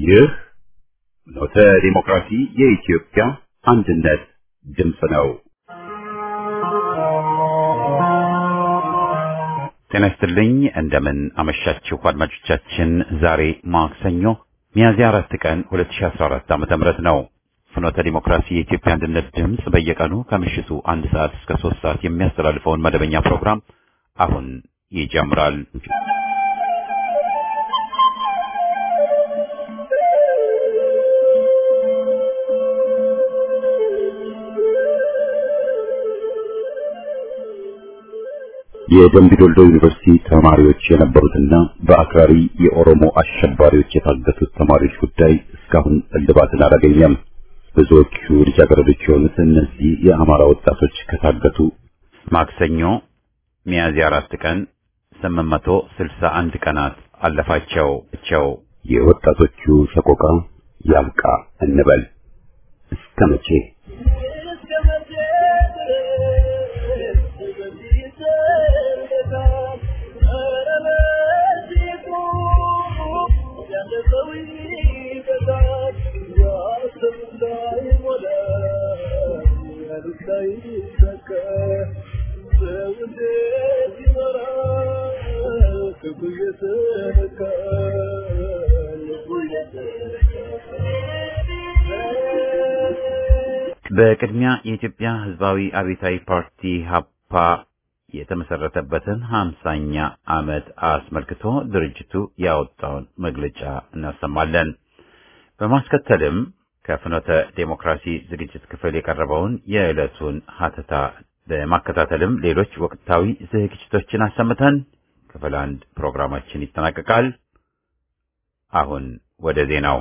ይህ ኖተ ዲሞክራሲ የኢትዮጵያ አንድነት ድምፅ ነው። ጤና ይስጥልኝ። እንደምን አመሻችሁ አድማጮቻችን። ዛሬ ማክሰኞ ሚያዝያ አራት ቀን 2014 ዓ.ም ነው። ፍኖተ ዲሞክራሲ የኢትዮጵያ አንድነት ድምፅ በየቀኑ ከምሽቱ አንድ ሰዓት እስከ ሶስት ሰዓት የሚያስተላልፈውን መደበኛ ፕሮግራም አሁን ይጀምራል። የደምቢዶልዶ ዩኒቨርሲቲ ተማሪዎች የነበሩትና በአክራሪ የኦሮሞ አሸባሪዎች የታገቱት ተማሪዎች ጉዳይ እስካሁን እልባትን አላገኘም። ብዙዎቹ ልጃገረዶች የሆኑት እነዚህ የአማራ ወጣቶች ከታገቱ ማክሰኞ ሚያዝያ አራት ቀን 861 ቀናት አለፋቸው ቸው የወጣቶቹ ሰቆቃ ያብቃ እንበል እስከ መቼ? በቅድሚያ የኢትዮጵያ ሕዝባዊ አብዮታዊ ፓርቲ ሀፓ የተመሰረተበትን ሀምሳኛ ዓመት አስመልክቶ ድርጅቱ ያወጣውን መግለጫ እናሰማለን። በማስከተልም ከፍኖተ ዴሞክራሲ ዝግጅት ክፍል የቀረበውን የዕለቱን ሀተታ በማከታተልም ሌሎች ወቅታዊ ዝግጅቶችን አሰምተን ክፍል አንድ ፕሮግራማችን ይጠናቀቃል። አሁን ወደ ዜናው።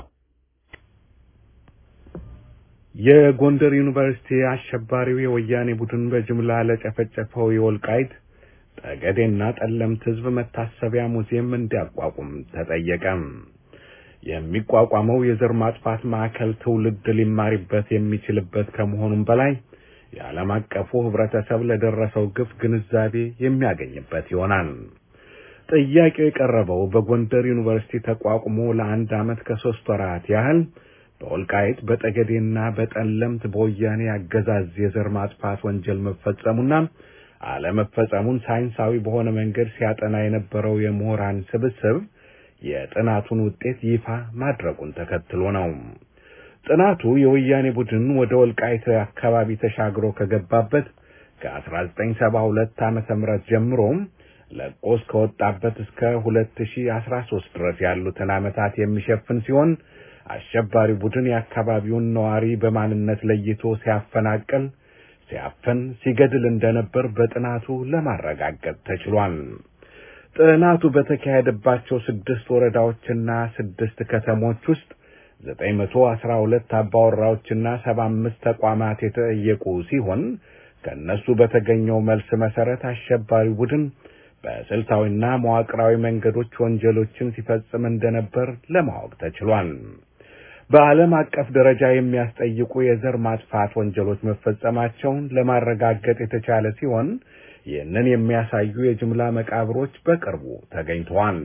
የጎንደር ዩኒቨርሲቲ አሸባሪው የወያኔ ቡድን በጅምላ ለጨፈጨፈው የወልቃይት ጠገዴና ጠለምት ሕዝብ መታሰቢያ ሙዚየም እንዲያቋቁም ተጠየቀ። የሚቋቋመው የዘር ማጥፋት ማዕከል ትውልድ ሊማሪበት የሚችልበት ከመሆኑም በላይ የዓለም አቀፉ ሕብረተሰብ ለደረሰው ግፍ ግንዛቤ የሚያገኝበት ይሆናል። ጥያቄው የቀረበው በጎንደር ዩኒቨርሲቲ ተቋቁሞ ለአንድ ዓመት ከሶስት ወራት ያህል በወልቃይት በጠገዴና በጠለምት በወያኔ አገዛዝ የዘር ማጥፋት ወንጀል መፈጸሙና አለመፈጸሙን ሳይንሳዊ በሆነ መንገድ ሲያጠና የነበረው የምሁራን ስብስብ የጥናቱን ውጤት ይፋ ማድረጉን ተከትሎ ነው። ጥናቱ የወያኔ ቡድን ወደ ወልቃይት አካባቢ ተሻግሮ ከገባበት ከ1972 ዓመተ ምህረት ጀምሮ ለቆ እስከወጣበት እስከ 2013 ድረስ ያሉትን ዓመታት የሚሸፍን ሲሆን አሸባሪ ቡድን የአካባቢውን ነዋሪ በማንነት ለይቶ ሲያፈናቅል፣ ሲያፈን፣ ሲገድል እንደነበር በጥናቱ ለማረጋገጥ ተችሏል። ጥናቱ በተካሄደባቸው ስድስት ወረዳዎችና ስድስት ከተሞች ውስጥ ዘጠኝ መቶ አስራ ሁለት አባወራዎችና ሰባ አምስት ተቋማት የተጠየቁ ሲሆን ከእነሱ በተገኘው መልስ መሰረት አሸባሪ ቡድን በስልታዊና መዋቅራዊ መንገዶች ወንጀሎችን ሲፈጽም እንደነበር ለማወቅ ተችሏል። በዓለም አቀፍ ደረጃ የሚያስጠይቁ የዘር ማጥፋት ወንጀሎች መፈጸማቸውን ለማረጋገጥ የተቻለ ሲሆን ይህንን የሚያሳዩ የጅምላ መቃብሮች በቅርቡ ተገኝተዋል።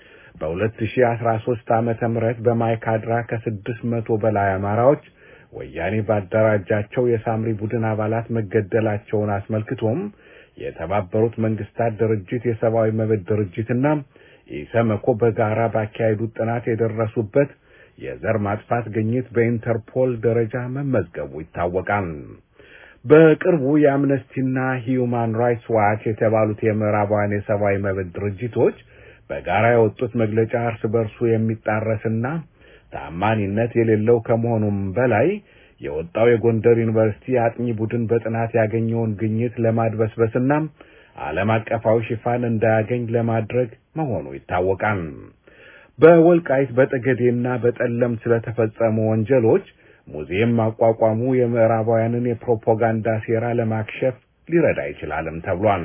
በ2013 ዓመተ ምህረት በማይካድራ ከስድስት መቶ በላይ አማራዎች ወያኔ ባደራጃቸው የሳምሪ ቡድን አባላት መገደላቸውን አስመልክቶም የተባበሩት መንግስታት ድርጅት የሰብአዊ መብት ድርጅትና ኢሰመኮ በጋራ ባካሄዱት ጥናት የደረሱበት የዘር ማጥፋት ግኝት በኢንተርፖል ደረጃ መመዝገቡ ይታወቃል። በቅርቡ የአምነስቲና ሂዩማን ራይትስ ዋች የተባሉት የምዕራባውያን የሰብአዊ መብት ድርጅቶች በጋራ የወጡት መግለጫ እርስ በርሱ የሚጣረስና ታማኒነት የሌለው ከመሆኑም በላይ የወጣው የጎንደር ዩኒቨርሲቲ አጥኚ ቡድን በጥናት ያገኘውን ግኝት ለማድበስበስና ዓለም አቀፋዊ ሽፋን እንዳያገኝ ለማድረግ መሆኑ ይታወቃል። በወልቃይት በጠገዴና በጠለምት ስለተፈጸሙ ወንጀሎች ሙዚየም ማቋቋሙ የምዕራባውያንን የፕሮፓጋንዳ ሴራ ለማክሸፍ ሊረዳ ይችላልም ተብሏል።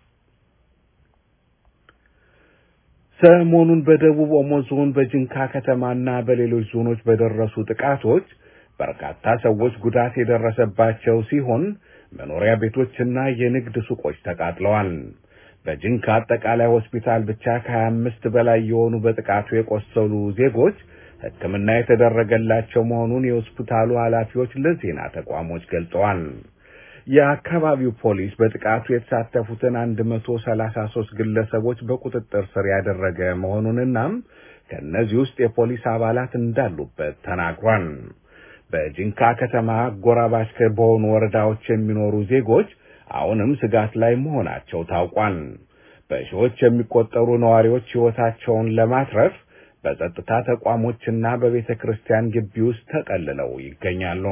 ሰሞኑን በደቡብ ኦሞ ዞን በጅንካ ከተማና በሌሎች ዞኖች በደረሱ ጥቃቶች በርካታ ሰዎች ጉዳት የደረሰባቸው ሲሆን መኖሪያ ቤቶችና የንግድ ሱቆች ተቃጥለዋል። በጅንካ አጠቃላይ ሆስፒታል ብቻ ከሀያ አምስት በላይ የሆኑ በጥቃቱ የቆሰሉ ዜጎች ሕክምና የተደረገላቸው መሆኑን የሆስፒታሉ ኃላፊዎች ለዜና ተቋሞች ገልጸዋል። የአካባቢው ፖሊስ በጥቃቱ የተሳተፉትን 133 ግለሰቦች በቁጥጥር ስር ያደረገ መሆኑንና ከእነዚህ ውስጥ የፖሊስ አባላት እንዳሉበት ተናግሯል። በጂንካ ከተማ አጎራባች በሆኑ ወረዳዎች የሚኖሩ ዜጎች አሁንም ስጋት ላይ መሆናቸው ታውቋል። በሺዎች የሚቆጠሩ ነዋሪዎች ሕይወታቸውን ለማትረፍ በጸጥታ ተቋሞችና በቤተ ክርስቲያን ግቢ ውስጥ ተጠልለው ይገኛሉ።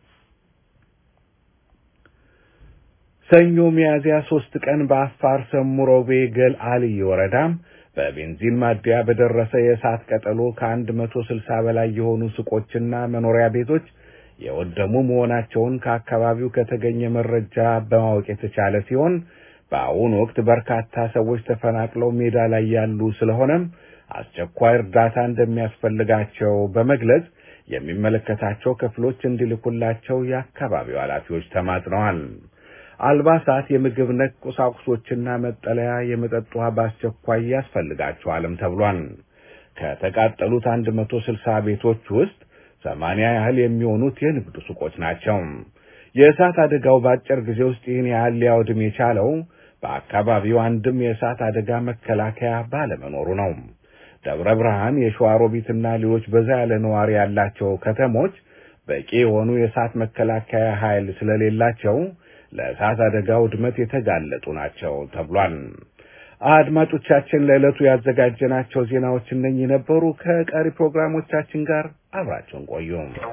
ሰኞ ሚያዝያ ሶስት ቀን በአፋር ሰሙሮቤ ገል አልይ ወረዳ በቤንዚን ማደያ በደረሰ የእሳት ቀጠሎ ከአንድ መቶ ስልሳ በላይ የሆኑ ሱቆችና መኖሪያ ቤቶች የወደሙ መሆናቸውን ከአካባቢው ከተገኘ መረጃ በማወቅ የተቻለ ሲሆን በአሁኑ ወቅት በርካታ ሰዎች ተፈናቅለው ሜዳ ላይ ያሉ ስለሆነም አስቸኳይ እርዳታ እንደሚያስፈልጋቸው በመግለጽ የሚመለከታቸው ክፍሎች እንዲልኩላቸው የአካባቢው ኃላፊዎች ተማጽነዋል። አልባሳት፣ የምግብ ነክ ቁሳቁሶችና መጠለያ፣ የመጠጥ ውሃ በአስቸኳይ ያስፈልጋቸዋልም ተብሏል። ከተቃጠሉት አንድ መቶ ስልሳ ቤቶች ውስጥ ሰማንያ ያህል የሚሆኑት የንግድ ሱቆች ናቸው። የእሳት አደጋው በአጭር ጊዜ ውስጥ ይህን ያህል ሊያወድም የቻለው በአካባቢው አንድም የእሳት አደጋ መከላከያ ባለመኖሩ ነው። ደብረ ብርሃን፣ የሸዋሮቢትና ሌሎች በዛ ያለ ነዋሪ ያላቸው ከተሞች በቂ የሆኑ የእሳት መከላከያ ኃይል ስለሌላቸው ለእሳት አደጋ ውድመት የተጋለጡ ናቸው ተብሏል። አድማጮቻችን ለዕለቱ ያዘጋጀናቸው ዜናዎች እነኚህ ነበሩ። ከቀሪ ፕሮግራሞቻችን ጋር አብራቸውን ቆዩ።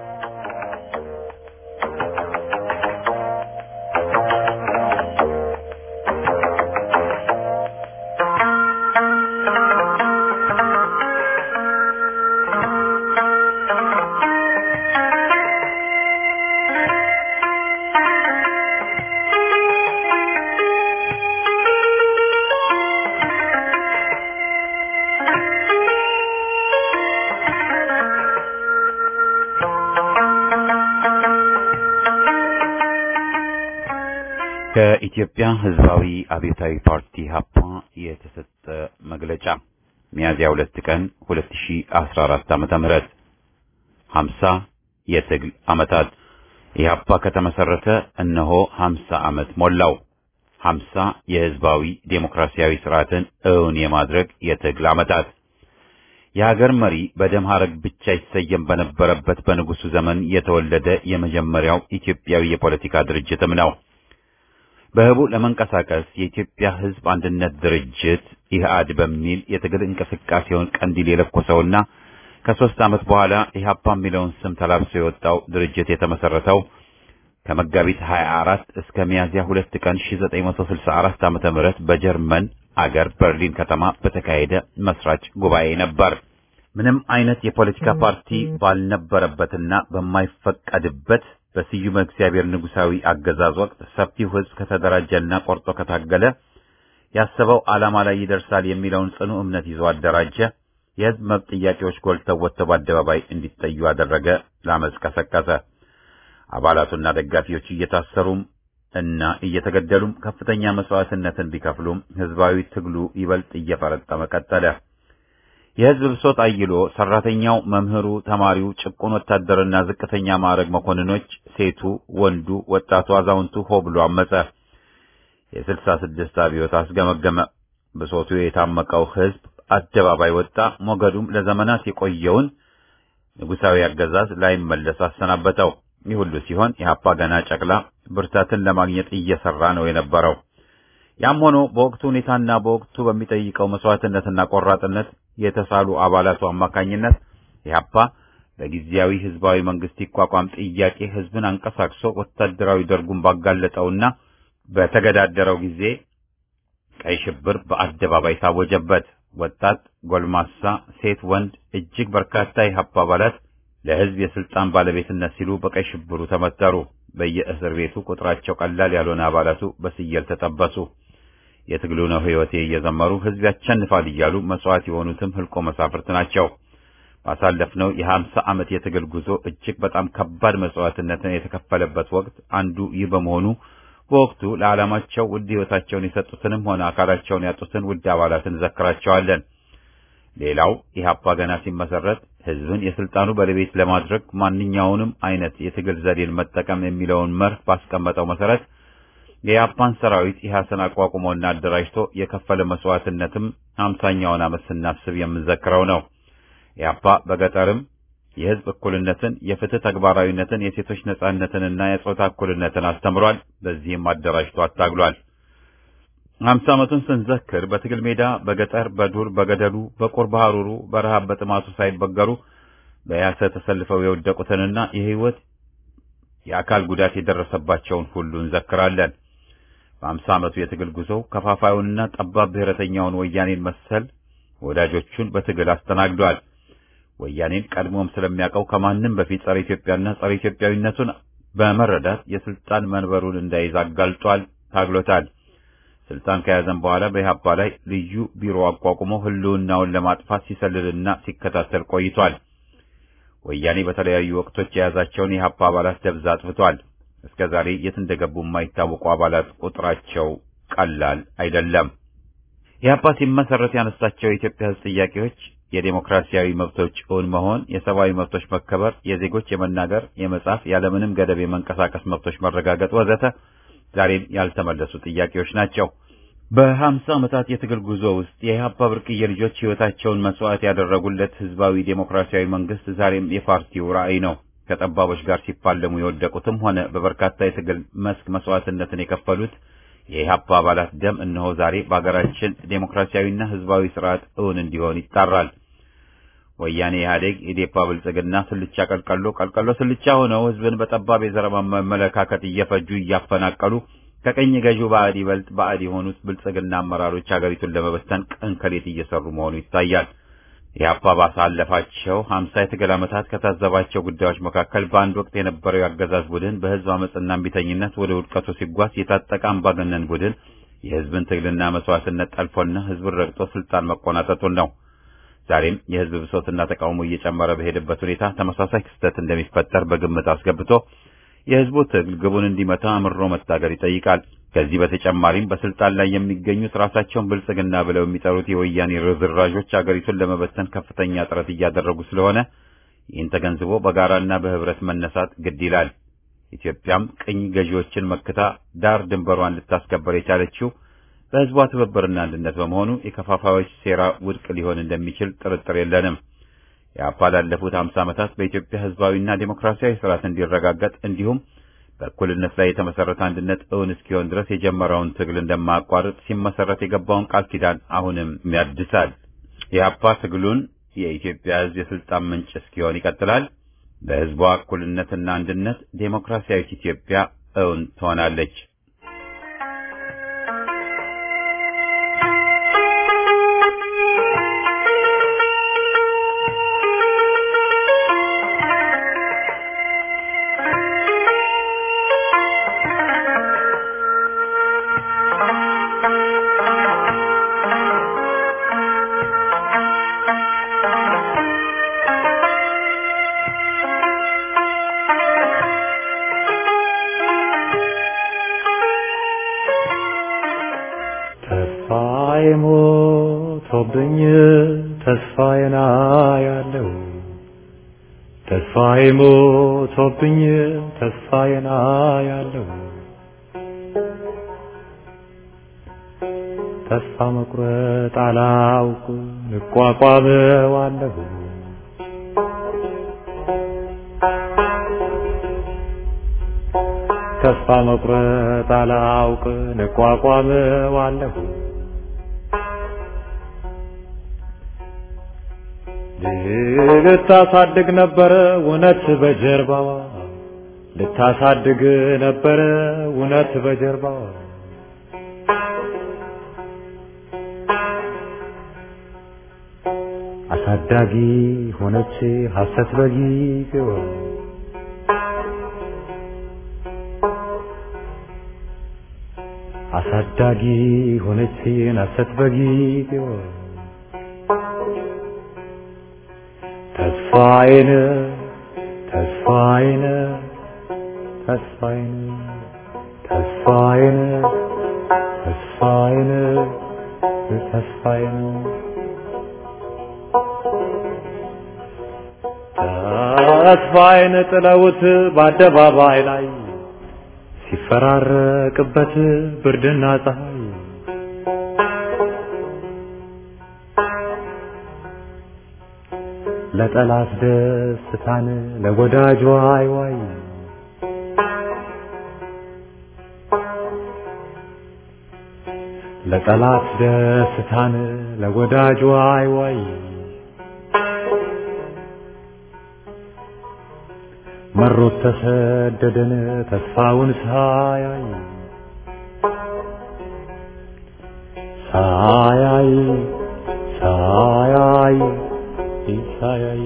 ከኢትዮጵያ ሕዝባዊ አብዮታዊ ፓርቲ ሀፓ የተሰጠ መግለጫ ሚያዝያ ሁለት ቀን 2014 ዓመተ ምህረት 50 የትግል ዓመታት ኢህአፓ ከተመሰረተ እነሆ 50 ዓመት ሞላው። 50 የሕዝባዊ ዴሞክራሲያዊ ስርዓትን እውን የማድረግ የትግል ዓመታት የሀገር መሪ በደም ሐረግ ብቻ ይሰየም በነበረበት በንጉሱ ዘመን የተወለደ የመጀመሪያው ኢትዮጵያዊ የፖለቲካ ድርጅትም ነው። በህቡ ለመንቀሳቀስ የኢትዮጵያ ሕዝብ አንድነት ድርጅት ኢህአድ በሚል የትግል እንቅስቃሴውን ቀንዲል የለኮሰውና ከሦስት ዓመት በኋላ ኢህአፓ የሚለውን ስም ተላብሶ የወጣው ድርጅት የተመሰረተው ከመጋቢት 24 እስከ ሚያዝያ 2 ቀን 1964 ዓመተ ምህረት በጀርመን አገር በርሊን ከተማ በተካሄደ መስራች ጉባኤ ነበር። ምንም አይነት የፖለቲካ ፓርቲ ባልነበረበትና በማይፈቀድበት በስዩመ እግዚአብሔር ንጉሳዊ አገዛዝ ወቅት ሰፊው ሕዝብ ከተደራጀና ቆርጦ ከታገለ ያሰበው ዓላማ ላይ ይደርሳል የሚለውን ጽኑ እምነት ይዞ አደራጀ። የሕዝብ መብት ጥያቄዎች ጎልተው ወጥተው በአደባባይ እንዲጠዩ አደረገ። ለአመፅ ቀሰቀሰ። አባላቱና ደጋፊዎች እየታሰሩም እና እየተገደሉም ከፍተኛ መስዋዕትነትን ቢከፍሉም ሕዝባዊ ትግሉ ይበልጥ እየፈረጠመ ቀጠለ። የሕዝብ ብሶት አይሎ ሰራተኛው፣ መምህሩ፣ ተማሪው፣ ጭቁን ወታደርና ዝቅተኛ ማዕረግ መኮንኖች፣ ሴቱ፣ ወንዱ፣ ወጣቱ፣ አዛውንቱ ሆ ብሎ አመፀ። የስልሳ ስድስት አብዮት አስገመገመ። ብሶቱ የታመቀው ሕዝብ አደባባይ ወጣ። ሞገዱም ለዘመናት የቆየውን ንጉሳዊ አገዛዝ ላይመለስ አሰናበተው። ይህ ሁሉ ሲሆን ኢህአፓ ገና ጨቅላ ብርታትን ለማግኘት እየሰራ ነው የነበረው። ያም ሆኖ በወቅቱ ሁኔታና በወቅቱ በሚጠይቀው መስዋዕትነትና ቆራጥነት የተሳሉ አባላቱ አማካኝነት ኢህአፓ በጊዜያዊ ህዝባዊ መንግስት ይቋቋም ጥያቄ ህዝብን አንቀሳቅሶ ወታደራዊ ደርጉን ባጋለጠውና በተገዳደረው ጊዜ ቀይ ሽብር በአደባባይ ታወጀበት። ወጣት፣ ጎልማሳ፣ ሴት፣ ወንድ እጅግ በርካታ የኢህአፓ አባላት ለህዝብ የስልጣን ባለቤትነት ሲሉ በቀይ ሽብሩ ተመተሩ። በየእስር ቤቱ ቁጥራቸው ቀላል ያልሆነ አባላቱ በስየል ተጠበሱ። የትግሉ ነው ህይወቴ እየዘመሩ ህዝብ ያቸንፋል እያሉ መስዋዕት የሆኑትም ህልቆ መሳፍርት ናቸው። ባሳለፍነው የሀምሳ ዓመት የትግል ጉዞ እጅግ በጣም ከባድ መስዋዕትነትን የተከፈለበት ወቅት አንዱ ይህ በመሆኑ በወቅቱ ለዓላማቸው ውድ ህይወታቸውን የሰጡትንም ሆነ አካላቸውን ያጡትን ውድ አባላትን እንዘክራቸዋለን። ሌላው ኢህአፓ ገና ሲመሰረት ህዝብን የስልጣኑ ባለቤት ለማድረግ ማንኛውንም አይነት የትግል ዘዴን መጠቀም የሚለውን መርህ ባስቀመጠው መሰረት የኢህአፓን ሰራዊት ኢህአሰን አቋቁሞና አደራጅቶ የከፈለ መስዋዕትነትም ሀምሳኛውን ዓመት ስናስብ የምንዘክረው ነው። ኢህአፓ በገጠርም የህዝብ እኩልነትን፣ የፍትህ ተግባራዊነትን፣ የሴቶች ነጻነትንና የጾታ እኩልነትን አስተምሯል። በዚህም አደራጅቶ አታግሏል። ሀምሳ ዓመቱን ስንዘክር በትግል ሜዳ በገጠር በዱር በገደሉ በቁር በሐሩሩ በረሃብ በጥማቱ ሳይበገሩ በያሰ ተሰልፈው የወደቁትንና የህይወት የአካል ጉዳት የደረሰባቸውን ሁሉ እንዘክራለን። በሀምሳ ዓመቱ የትግል ጉዞው ከፋፋዩንና ጠባብ ብሔረተኛውን ወያኔን መሰል ወዳጆቹን በትግል አስተናግዷል። ወያኔን ቀድሞም ስለሚያውቀው ከማንም በፊት ጸረ ኢትዮጵያና ጸረ ኢትዮጵያዊነቱን በመረዳት የስልጣን መንበሩን እንዳይዝ አጋልጧል፣ ታግሎታል። ስልጣን ከያዘም በኋላ በኢህአፓ ላይ ልዩ ቢሮ አቋቁሞ ህልውናውን ለማጥፋት ሲሰልልና ሲከታተል ቆይቷል። ወያኔ በተለያዩ ወቅቶች የያዛቸውን የኢህአፓ አባላት ደብዛ አጥፍቷል። እስከ ዛሬ የት እንደገቡ የማይታወቁ አባላት ቁጥራቸው ቀላል አይደለም። ኢህአፓ ሲመሰረት ያነሳቸው የኢትዮጵያ ህዝብ ጥያቄዎች የዴሞክራሲያዊ መብቶች እውን መሆን፣ የሰብአዊ መብቶች መከበር፣ የዜጎች የመናገር፣ የመጻፍ፣ ያለምንም ገደብ የመንቀሳቀስ መብቶች መረጋገጥ ወዘተ ዛሬም ያልተመለሱ ጥያቄዎች ናቸው። በሀምሳ ዓመታት የትግል ጉዞ ውስጥ የኢህአፓ ብርቅዬ ልጆች ህይወታቸውን መስዋዕት ያደረጉለት ህዝባዊ ዴሞክራሲያዊ መንግስት ዛሬም የፓርቲው ራዕይ ነው። ከጠባቦች ጋር ሲፋለሙ የወደቁትም ሆነ በበርካታ የትግል መስክ መስዋዕትነትን የከፈሉት የኢህአፓ አባላት ደም እነሆ ዛሬ በአገራችን ዴሞክራሲያዊና ህዝባዊ ስርዓት እውን እንዲሆን ይጣራል። ወያኔ ኢህአዴግ፣ ኢዴፓ፣ ብልጽግና ስልቻ ቀልቀሎ ቀልቀሎ ስልቻ ሆነው ህዝብን በጠባብ የዘር አመለካከት እየፈጁ እያፈናቀሉ ከቀኝ ገዢው ባዕድ ይበልጥ ባዕድ የሆኑት ብልጽግና አመራሮች ሀገሪቱን ለመበተን ቀን ከሌት እየሰሩ መሆኑ ይታያል። ኢህአፓ ባሳለፋቸው ሀምሳ የትግል ዓመታት ከታዘባቸው ጉዳዮች መካከል በአንድ ወቅት የነበረው የአገዛዝ ቡድን በህዝብ አመፅና እምቢተኝነት ወደ ውድቀቱ ሲጓዝ የታጠቀ አምባገነን ቡድን የህዝብን ትግልና መስዋዕትነት ጠልፎና ህዝብን ረግጦ ስልጣን መቆናጠጡን ነው። ዛሬም የህዝብ ብሶትና ተቃውሞ እየጨመረ በሄደበት ሁኔታ ተመሳሳይ ክስተት እንደሚፈጠር በግምት አስገብቶ የህዝቡ ትግል ግቡን እንዲመታ አምሮ መታገል ይጠይቃል። ከዚህ በተጨማሪም በስልጣን ላይ የሚገኙት ራሳቸውን ብልጽግና ብለው የሚጠሩት የወያኔ ርዝራዦች አገሪቱን ለመበተን ከፍተኛ ጥረት እያደረጉ ስለሆነ ይህን ተገንዝቦ በጋራና በህብረት መነሳት ግድ ይላል። ኢትዮጵያም ቅኝ ገዢዎችን መክታ ዳር ድንበሯን ልታስከበር የቻለችው በህዝቧ ትብብርና አንድነት በመሆኑ የከፋፋዮች ሴራ ውድቅ ሊሆን እንደሚችል ጥርጥር የለንም። የአፓ ላለፉት ሀምሳ ዓመታት በኢትዮጵያ ህዝባዊና ዴሞክራሲያዊ ስርዓት እንዲረጋገጥ እንዲሁም በእኩልነት ላይ የተመሰረተ አንድነት እውን እስኪሆን ድረስ የጀመረውን ትግል እንደማያቋርጥ ሲመሰረት የገባውን ቃል ኪዳን አሁንም ያድሳል። የአፓ ትግሉን የኢትዮጵያ ህዝብ የስልጣን ምንጭ እስኪሆን ይቀጥላል። በህዝቧ እኩልነትና አንድነት ዴሞክራሲያዊት ኢትዮጵያ እውን ትሆናለች። ተስፋዬ ሞቶብኝ ተስፋዬን አያለው ተስፋዬ ሞቶብኝ ተስፋዬን አያለው ተስፋ መቁረጥ አላውቅ እቋቋመዋለሁ ተስፋ መቁረጥ አላውቅ እቋቋመዋለሁ ልታሳድግ ነበረ እውነት በጀርባዋ ልታሳድግ ነበረ እውነት በጀርባዋ አሳዳጊ ሆነች ሐሰት በጊዜዋ አሳዳጊ ሆነች ሐሰት በጊዜዋ ተስፋዬን ተስፋዬን ተስፋዬን ተስፋዬን ተስፋዬን ተስፋዬን ተስፋዬን ጥለውት በአደባባይ ላይ ሲፈራረቅበት ብርድና ፀሐይ ለጠላት ደስታን ለወዳጅ ዋይ ዋይ ለጠላት ደስታን ለወዳጅ ዋይ ዋይ መሮት ተሰደደን ተስፋውን ሳያይ ሳያይ ሳያይ ሳያይ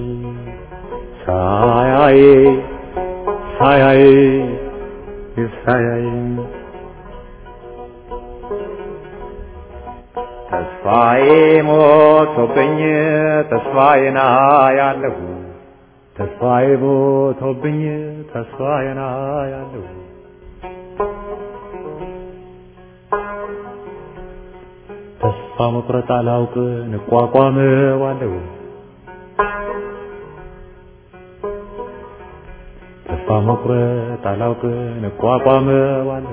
ሳያይ ሳያይ ሳያይ ተስፋዬ ሞቶብኝ ተስፋዬን አያለሁ ተስፋዬ ሞቶብኝ ተስፋዬን አያለሁ ተስፋ መቁረጥ አላውቅ እንቋቋመዋለሁ ተስፋ መቁረጥ አላውቅ እንቋቋመዋለሁ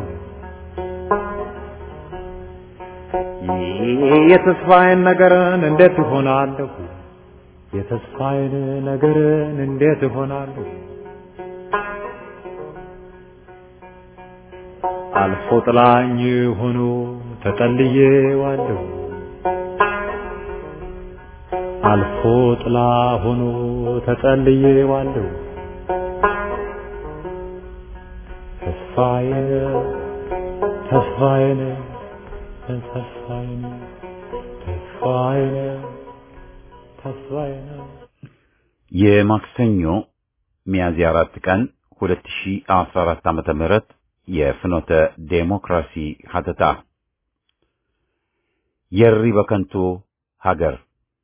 የተስፋዬን ነገርን እንዴት እሆናለሁ የተስፋዬን ነገርን እንዴት እሆናለሁ አልፎ ጥላኝ ሆኖ ተጠልዬዋለሁ አልፎ ጥላ ሆኖ ተጠልዬዋለሁ ተስፋዬን ተስፋዬን ተስፋዬን ተስፋዬን ተስፋዬን የማክሰኞ ሚያዝያ አራት ቀን 2014 ዓመተ ምህረት የፍኖተ ዴሞክራሲ ሀተታ የሪ በከንቱ ሀገር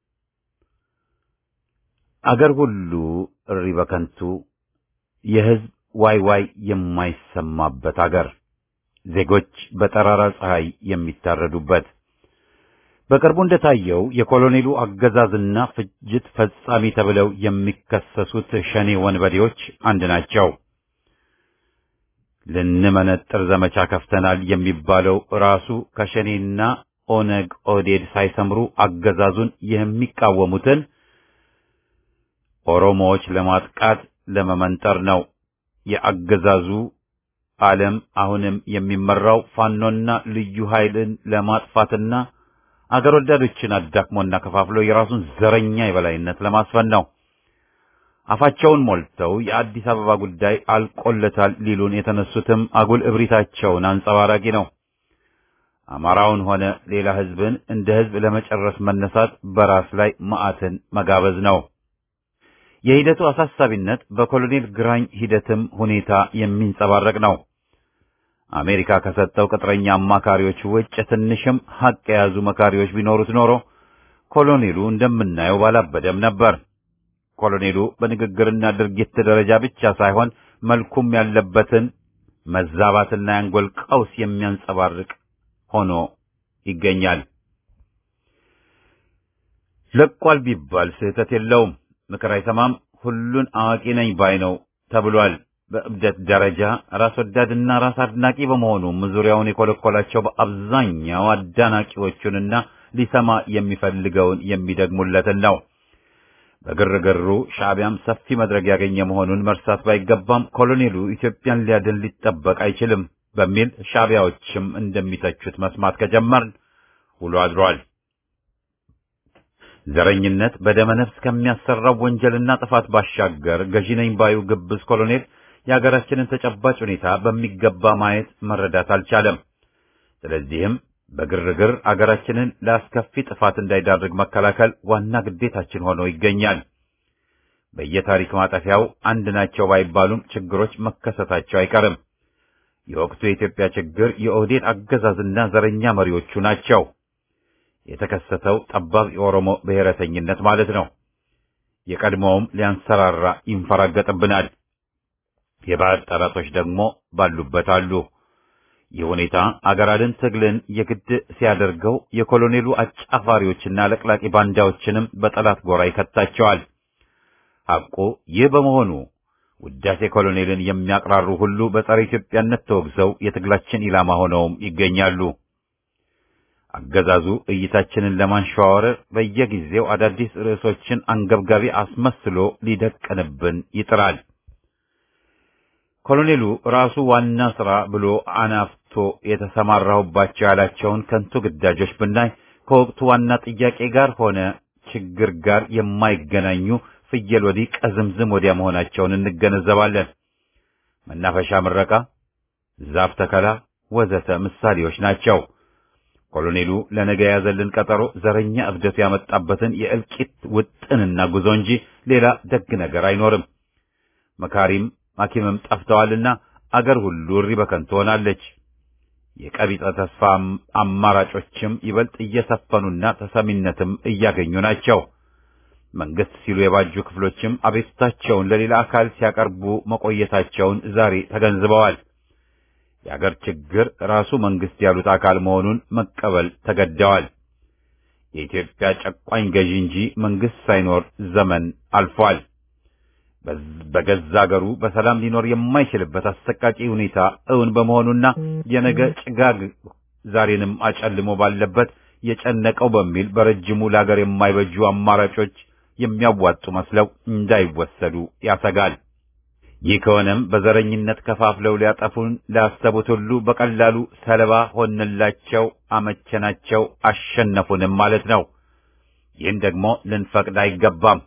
አገር ሁሉ እሪ በከንቱ የህዝብ ዋይ ዋይ የማይሰማበት አገር ዜጎች በጠራራ ፀሐይ የሚታረዱበት በቅርቡ እንደታየው የኮሎኔሉ አገዛዝና ፍጅት ፈጻሚ ተብለው የሚከሰሱት ሸኔ ወንበዴዎች አንድ ናቸው። ልንመነጥር ዘመቻ ከፍተናል የሚባለው ራሱ ከሸኔና ኦነግ ኦዴድ ሳይሰምሩ አገዛዙን የሚቃወሙትን ኦሮሞዎች ለማጥቃት ለመመንጠር ነው። የአገዛዙ ዓለም አሁንም የሚመራው ፋኖና ልዩ ኃይልን ለማጥፋትና አገር ወዳዶችን አዳክሞና ከፋፍሎ የራሱን ዘረኛ የበላይነት ለማስፈን ነው። አፋቸውን ሞልተው የአዲስ አበባ ጉዳይ አልቆለታል ሊሉን የተነሱትም አጉል እብሪታቸውን አንጸባራቂ ነው። አማራውን ሆነ ሌላ ህዝብን እንደ ህዝብ ለመጨረስ መነሳት በራስ ላይ መዓትን መጋበዝ ነው። የሂደቱ አሳሳቢነት በኮሎኔል ግራኝ ሂደትም ሁኔታ የሚንጸባረቅ ነው። አሜሪካ ከሰጠው ቅጥረኛ አማካሪዎች ውጭ ትንሽም ሀቅ የያዙ መካሪዎች ቢኖሩት ኖሮ ኮሎኔሉ እንደምናየው ባላበደም ነበር። ኮሎኔሉ በንግግርና ድርጊት ደረጃ ብቻ ሳይሆን መልኩም ያለበትን መዛባትና የአንጎል ቀውስ የሚያንጸባርቅ ሆኖ ይገኛል። ለቋል ቢባል ስህተት የለውም። ምክር አይሰማም፣ ሁሉን አዋቂ ነኝ ባይ ነው ተብሏል። በእብደት ደረጃ ራስ ወዳድና ራስ አድናቂ በመሆኑም ዙሪያውን የኮለኮላቸው በአብዛኛው አዳናቂዎቹንና ሊሰማ የሚፈልገውን የሚደግሙለትን ነው። በግርግሩ ሻዕቢያም ሰፊ መድረክ ያገኘ መሆኑን መርሳት ባይገባም ኮሎኔሉ ኢትዮጵያን ሊያድን ሊጠበቅ አይችልም በሚል ሻዕቢያዎችም እንደሚተቹት መስማት ከጀመርን ውሎ አድሯል። ዘረኝነት በደመነፍስ ከሚያሰራው ወንጀልና ጥፋት ባሻገር ገዢ ነኝ ባዩ ግብዝ ኮሎኔል የሀገራችንን ተጨባጭ ሁኔታ በሚገባ ማየት መረዳት አልቻለም። ስለዚህም በግርግር አገራችንን ለአስከፊ ጥፋት እንዳይዳርግ መከላከል ዋና ግዴታችን ሆኖ ይገኛል። በየታሪክ ማጠፊያው አንድ ናቸው ባይባሉም ችግሮች መከሰታቸው አይቀርም። የወቅቱ የኢትዮጵያ ችግር የኦህዴድ አገዛዝና ዘረኛ መሪዎቹ ናቸው። የተከሰተው ጠባብ የኦሮሞ ብሔረተኝነት ማለት ነው። የቀድሞውም ሊያንሰራራ ይንፈራገጥብናል። የባዕድ ጠላቶች ደግሞ ባሉበት አሉ። ይህ ሁኔታ አገር አድን ትግልን የግድ ሲያደርገው የኮሎኔሉ አጫፋሪዎችና ለቅላቂ ባንዳዎችንም በጠላት ጎራ ይከታቸዋል። ሐቁ ይህ በመሆኑ ውዳሴ ኮሎኔልን የሚያቅራሩ ሁሉ በጸረ ኢትዮጵያነት ተወግዘው የትግላችን ኢላማ ሆነውም ይገኛሉ። አገዛዙ እይታችንን ለማንሸዋወር በየጊዜው አዳዲስ ርዕሶችን አንገብጋቢ አስመስሎ ሊደቅንብን ይጥራል። ኮሎኔሉ ራሱ ዋና ሥራ ብሎ አናፍቶ የተሰማራሁባቸው ያላቸውን ከንቱ ግዳጆች ብናይ ከወቅቱ ዋና ጥያቄ ጋር ሆነ ችግር ጋር የማይገናኙ ፍየል ወዲህ ቀዝምዝም ወዲያ መሆናቸውን እንገነዘባለን። መናፈሻ ምረቃ፣ ዛፍ ተከላ ወዘተ ምሳሌዎች ናቸው። ኮሎኔሉ ለነገ የያዘልን ቀጠሮ ዘረኛ እብደቱ ያመጣበትን የእልቂት ውጥንና ጉዞ እንጂ ሌላ ደግ ነገር አይኖርም። መካሪም ሐኪምም ጠፍተዋልና አገር ሁሉ እሪ በከንቱ ሆናለች። የቀቢጸ ተስፋ አማራጮችም ይበልጥ እየሰፈኑና ተሰሚነትም እያገኙ ናቸው። መንግስት ሲሉ የባጁ ክፍሎችም አቤቱታቸውን ለሌላ አካል ሲያቀርቡ መቆየታቸውን ዛሬ ተገንዝበዋል። የአገር ችግር ራሱ መንግስት ያሉት አካል መሆኑን መቀበል ተገደዋል። የኢትዮጵያ ጨቋኝ ገዢ እንጂ መንግስት ሳይኖር ዘመን አልፏል። በገዛ አገሩ በሰላም ሊኖር የማይችልበት አሰቃቂ ሁኔታ እውን በመሆኑና የነገ ጭጋግ ዛሬንም አጨልሞ ባለበት የጨነቀው በሚል በረጅሙ ለአገር የማይበጁ አማራጮች የሚያዋጡ መስለው እንዳይወሰዱ ያሰጋል። ይህ ከሆነም በዘረኝነት ከፋፍለው ሊያጠፉን ላሰቡት ሁሉ በቀላሉ ሰለባ ሆንላቸው፣ አመቸናቸው፣ አሸነፉንም ማለት ነው። ይህን ደግሞ ልንፈቅድ አይገባም።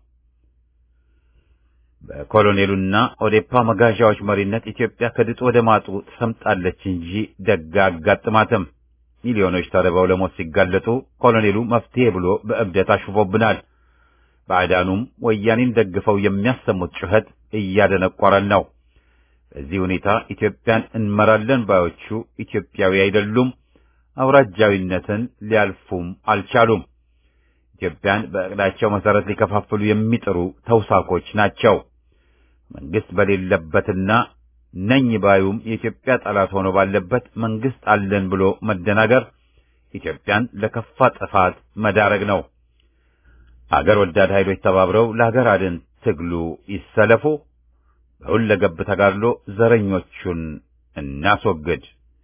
በኮሎኔሉና ኦዴፓ መጋዣዎች መሪነት ኢትዮጵያ ከድጡ ወደ ማጡ ትሰምጣለች እንጂ ደጋ አጋጥማትም። ሚሊዮኖች ተርበው ለሞት ሲጋለጡ ኮሎኔሉ መፍትሄ ብሎ በእብደት አሽፎብናል። ባዕዳኑም ወያኔን ደግፈው የሚያሰሙት ጩኸት እያደነቆረን ነው። በዚህ ሁኔታ ኢትዮጵያን እንመራለን ባዮቹ ኢትዮጵያዊ አይደሉም፣ አውራጃዊነትን ሊያልፉም አልቻሉም። ኢትዮጵያን በዕቅዳቸው መሰረት ሊከፋፍሉ የሚጥሩ ተውሳኮች ናቸው። መንግስት በሌለበትና ነኝ ባዩም የኢትዮጵያ ጠላት ሆኖ ባለበት መንግስት አለን ብሎ መደናገር ኢትዮጵያን ለከፋ ጥፋት መዳረግ ነው። አገር ወዳድ ኃይሎች ተባብረው ለሀገር አድን ትግሉ ይሰለፉ። በሁለገብ ተጋድሎ ዘረኞቹን እናስወግድ።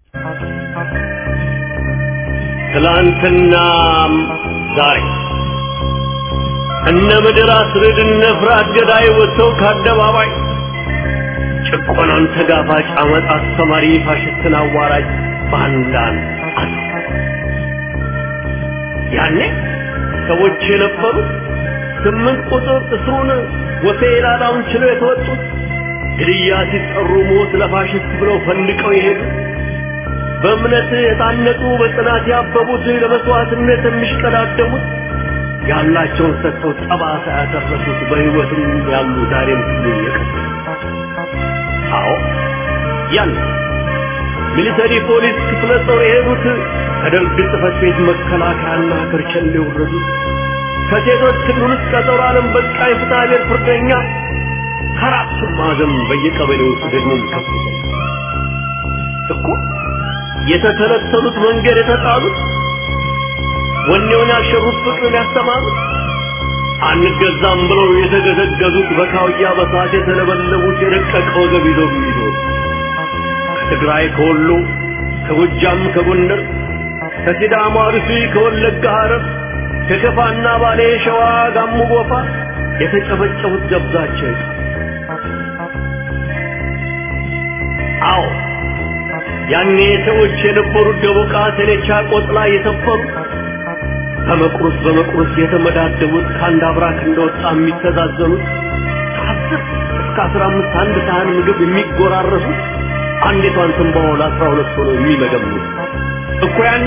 ትላንትናም ዛሬ እነ ምድር አስርድ እነ ፍርሃት ገዳይ ወጥተው ከአደባባይ ጭቆናን ተጋፋጭ አመፅ አስተማሪ ፋሽስትን አዋራጅ ባንዳን አሉ። ያኔ ሰዎች የነበሩት ስምንት ቁጥር እስሩን ወፌ ላላውን ችለው የተወጡት ግድያ ሲጠሩ ሞት ለፋሽስት ብለው ፈንድቀው የሄዱ በእምነት የታነጹ በጽናት ያበቡት ለመስዋዕትነት የሚሽቀዳደሙት ያላቸውን ሰጥተው ጠባሳ ያተረፉት በሕይወትም ያሉ ዛሬም ሁሉ የቀሩ አዎ ያን ሚሊተሪ ፖሊስ ክፍለ ጦር የሄዱት ከደርግ ጽሕፈት ቤት መከላከያና ክርቸን የወረዱት ከሴቶች ክልል ውስጥ ቀጠሮ ዓለም በቃ የፍትሐ ብሔር ፍርደኛ ከአራቱም ማዕዘን በየቀበሌው ውስጥ ደግሞ ከፍተኛ እኮ የተተለተሉት መንገድ የተጣሉት ወኔውን ያሸሩት ፍቅርን ያስተማሩት አንገዛም ብለው የተገዘገዙት በካውያ በሳት የተለበለቡት የደቀቀ ወገብ ይዘው የሚኖሩ ከትግራይ ከወሎ ከጎጃም ከጎንደር ከሲዳማ አርሲ ከወለጋ ሐረር ከከፋና ባሌ ሸዋ ጋሞ ጎፋ የተጨፈጨፉት ደብዛቸው አዎ ያኔ ሰዎች የነበሩት ደቦቃ ሰኔቻ ቆጥላ የሰፈሩ በመቁረስ በመቁረስ የተመዳደቡት ከአንድ አብራክ እንደወጣ የሚተዛዘኑት ከአስር እስከ አስራ አምስት አንድ ሳህን ምግብ የሚጎራረሱት አንዲቷን ትንባሆ ለአስራ ሁለት ሆነው የሚመገቡት እኮ ያኔ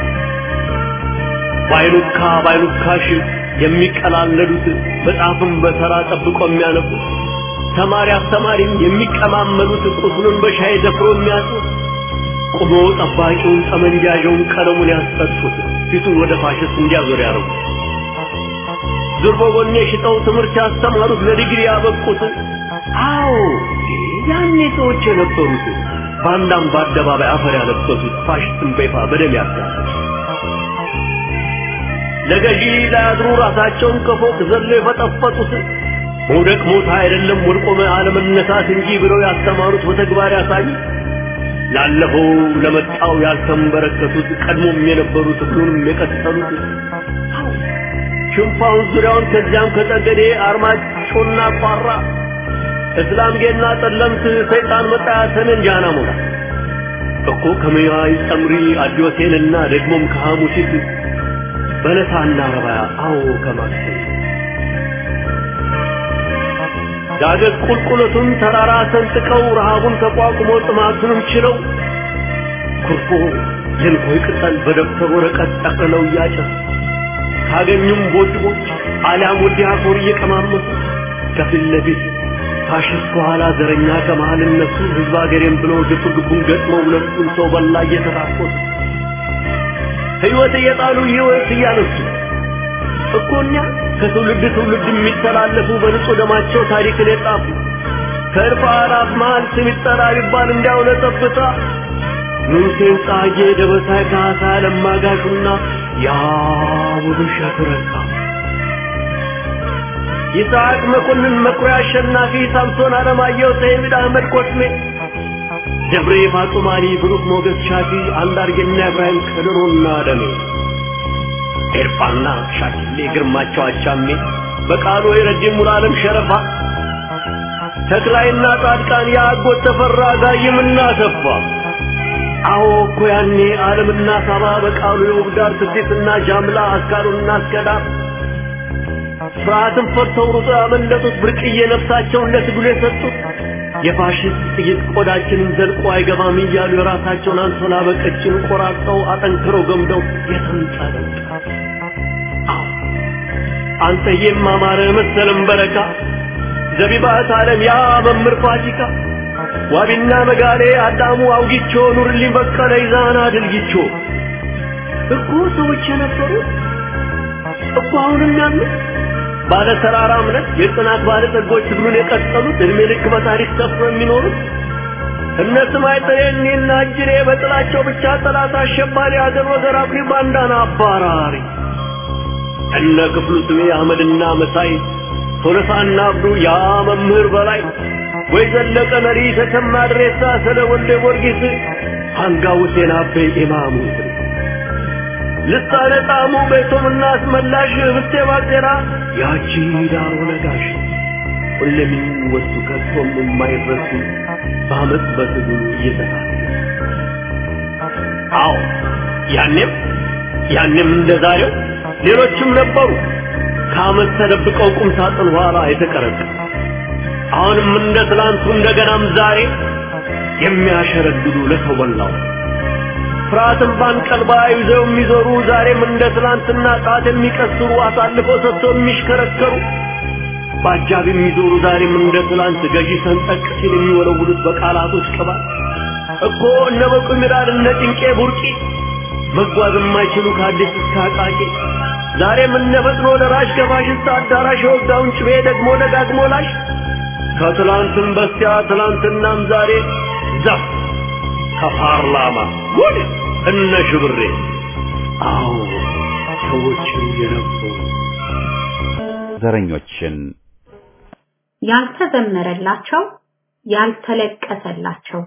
ባይሉካ ባይሉካሽ የሚቀላለዱት መጽሐፍን በተራ ጠብቆ የሚያነቡት ተማሪ አስተማሪም የሚቀማመሉት ቁስሉን በሻይ ደፍሮ የሚያጡት ቆሞ ጠባቂውን ጠመንጃውን ቀለሙን ያስጠጡት ፊቱን ወደ ፋሽስት እንዲያዞር ያደረጉት ዙር በጎኔ ሽጠው ትምህርት ያስተማሩት ለዲግሪ ያበቁት አዎ ያኔ ሰዎች የነበሩት ባንዳም በአደባባይ አፈር ያለበሱት ፋሽስትን በይፋ በደም ያጋሉት ለገዢ ላያድሩ ራሳቸውን ከፎቅ ዘሎ የፈጠፈጡት መውደቅ ሞት አይደለም ወድቆ አለመነሳት እንጂ ብለው ያስተማሩት በተግባር ያሳዩ ላለፈው ለመጣው ያልተንበረከቱት ቀድሞም የነበሩት ሁሉንም የቀጠሉት ሽንፋውን ዙሪያውን ከዚያም ከጠገዴ አርማጮና ቋራ እስላም ጌና ጠለምት ሰይጣን መጣ ሰሜን ጃና ሞላ እኮ ከመያይ ጸምሪ አዲዮቴንና ደግሞም ከሐሙሲት በለሳና ረባያ አዎ ከማክሰኝ ዳገት ቁልቁለቱን ተራራ ሰንጥቀው ረሃቡን ተቋቁሞ ጥማቱንም ችለው ኩርፎ የንኮይ ቅጠል በደብተር ወረቀት ጠቅልለው እያጨሱ ካገኙም ቦድቦች አሊያም ወዲያ ኮር እየቀማመሱ ከፊት ለፊት ፋሽስት ከኋላ ዘረኛ ከመሃል እነሱ ህዝብ አገሬም ብለው ግፍ ግቡን ገጥመው ሁለቱን ሰው በላ እየተራቆቱ ህይወት እየጣሉ ህይወት እያነሱ እኮ እኛ ከትውልድ ትውልድ የሚተላለፉ በንጹህ ደማቸው ታሪክን የጻፉ ከእልፍ አእላፍ መሃል ስም ይጠራ ቢባል እንዲያው ለጠብታ ንጉሴን ጻጌ ደበሳይ ካሳ ለማጋሹና ያ ውብሸት ረካ ይስሐቅ መኮንን መኩሪያ አሸናፊ ሳምሶን አለማየሁ ሰይድ አህመድ ኮስሜ ደብሬ ፋጡማሪ ብሩክ ሞገስ ሻፊ አንዳርጌና ኢብራሂም ከድሮና ደሜ ኤርፋና ሻኪሌ ግርማቸው አቻሜ በቃሉ የረጅም ሙሉዓለም ሸረፋ ተክላይና ጻድቃን የአጎት ተፈራ ጋይምና ተፋ አዎ እኮ ያኔ ዓለምና ሳባ በቃሉ የውብዳር ስዴትና ጃምላ አስካሩና አስከዳር ፍርሃትን ፈርተው ሩጦ ያመለጡት ብርቅዬ ነፍሳቸውን ለትግሉ የሰጡት የፋሽስት ጥይት ቆዳችንን ዘልቆ አይገባም እያሉ የራሳቸውን አንሶላ በቀጭን ቆራርጠው አጠንክረው ገምደው የተንጠለጠ አንተዬም አማረ መሰለም በረካ ዘቢባት ዓለም ያ መምህር ፋሲካ ዋቢና መጋሌ አዳሙ አውጊቾ ኑርልኝ በቀለ ይዛና ድልጊቾ እኮ ሰዎች የነበሩ እኮ አሁንም ያሉት ባለ ተራራ እምነት የጽናት ባለ ጸጎች ትግሉን የቀጠሉት እድሜ ልክ በታሪክ ሰፍሮ የሚኖሩት እነ ስማይ ጥሬኔና እጅሬ በጥላቸው ብቻ ጠላት አሸባሪ አገር ወገር አኩሪ ባንዳና አባራሪ እነ ክፍሉ ስሜ አህመድና መሳይ ቶለሳና አብዱ ያ መምህር በላይ ወይ ዘለቀ መሪ ተሰማ ድሬሳ ስለ ወልደ ጊዮርጊስ አንጋው ሁሴን አቤ ኢማሙ ልሳነ ጣሙ ቤቶምና አስመላሽ ህብስቴ ባጤራ ያቺ ዳሮ ነጋሽ ሁሌም የሚወሱ ከቶም የማይረሱ በአመፅ በትግሉ እየተሳለ አዎ ያኔም ያኔም እንደ ዛሬው ሌሎችም ነበሩ ከአመት ተደብቀው ቁም ሳጥን ኋላ የተቀረጸ አሁንም እንደ ትላንቱ እንደገናም ዛሬ የሚያሸረግዱ ለሰው በላው ፍርሃትን ባንቀልባ ይዘው የሚዞሩ ዛሬም እንደ ትላንትና ጣት የሚቀስሩ አሳልፈው ሰጥተው የሚሽከረከሩ በአጃብ የሚዞሩ ዛሬም እንደ ትላንት ገዢ ሰንጠቅ ሲል የሚወለውሉት በቃላቶች ቅባት እኮ እነ በቁ ሚራድ እነ ጭንቄ ቡርቂ መጓዝ የማይችሉ ከአዲስ እስከ አቃቂ ዛሬም እነ ፈጥኖ ደራሽ ከፋሽስት አዳራሽ የወጋውን ጭቤ ደግሞ ደጋግሞ ላሽ ከትላንትም በስቲያ ትላንትናም ዛሬ ዘፍ ከፓርላማ ጉድ እነ ሽብሬ አዎ ሰዎች የነበሩ ዘረኞችን ያልተዘመረላቸው ያልተለቀሰላቸው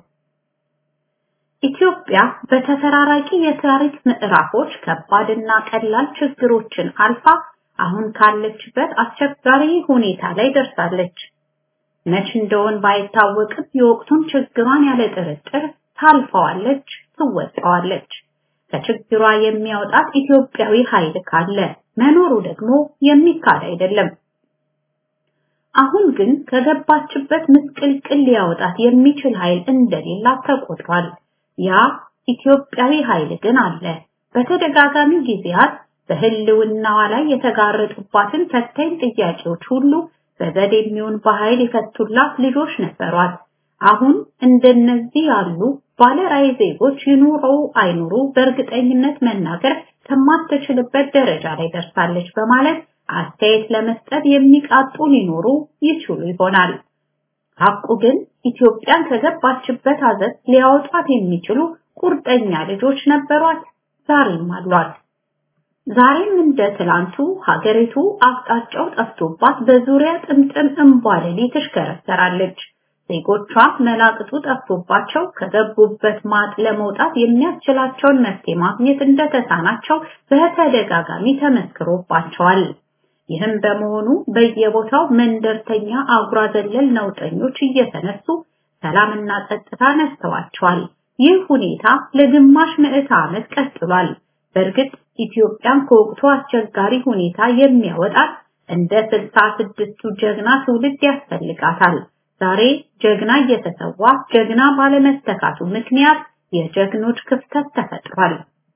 ኢትዮጵያ በተፈራራቂ የታሪክ ምዕራፎች ከባድና ቀላል ችግሮችን አልፋ አሁን ካለችበት አስቸጋሪ ሁኔታ ላይ ደርሳለች። መች እንደሆን ባይታወቅም የወቅቱን ችግሯን ያለ ጥርጥር ታልፈዋለች፣ ትወጣዋለች። ከችግሯ የሚያወጣት ኢትዮጵያዊ ኃይል ካለ መኖሩ ደግሞ የሚካድ አይደለም። አሁን ግን ከገባችበት ምስቅልቅል ሊያወጣት የሚችል ኃይል እንደሌላት ተቆጥሯል። ያ ኢትዮጵያዊ ኃይል ግን አለ። በተደጋጋሚ ጊዜያት በህልውናዋ ላይ የተጋረጡባትን ፈታኝ ጥያቄዎች ሁሉ በዘዴ የሚሆን በኃይል የፈቱላት ልጆች ነበሯት። አሁን እንደነዚህ ያሉ ባለራዕይ ዜጎች ይኑሩ አይኑሩ በእርግጠኝነት መናገር ከማትችልበት ደረጃ ላይ ደርሳለች በማለት አስተያየት ለመስጠት የሚቃጡ ሊኖሩ ይችሉ ይሆናል። ሐቁ ግን ኢትዮጵያን ከገባችበት አዘት ሊያወጣት የሚችሉ ቁርጠኛ ልጆች ነበሯት፣ ዛሬም አሏት። ዛሬም እንደ ትላንቱ ሀገሪቱ አቅጣጫው ጠፍቶባት በዙሪያ ጥምጥም እንቧለሌ ትሽከረከራለች። ዜጎቿ መላቅጡ ጠፍቶባቸው ከገቡበት ማጥ ለመውጣት የሚያስችላቸውን መፍትሄ ማግኘት እንደተሳናቸው በተደጋጋሚ ተመስክሮባቸዋል። ይህም በመሆኑ በየቦታው መንደርተኛ አጉራ ዘለል ነውጠኞች እየተነሱ ሰላምና ጸጥታ ነስተዋቸዋል። ይህ ሁኔታ ለግማሽ ምዕተ ዓመት ቀጥሏል። በእርግጥ ኢትዮጵያን ከወቅቱ አስቸጋሪ ሁኔታ የሚያወጣት እንደ ስልሳ ስድስቱ ጀግና ትውልድ ያስፈልጋታል። ዛሬ ጀግና እየተሰዋ ጀግና ባለመተካቱ ምክንያት የጀግኖች ክፍተት ተፈጥሯል።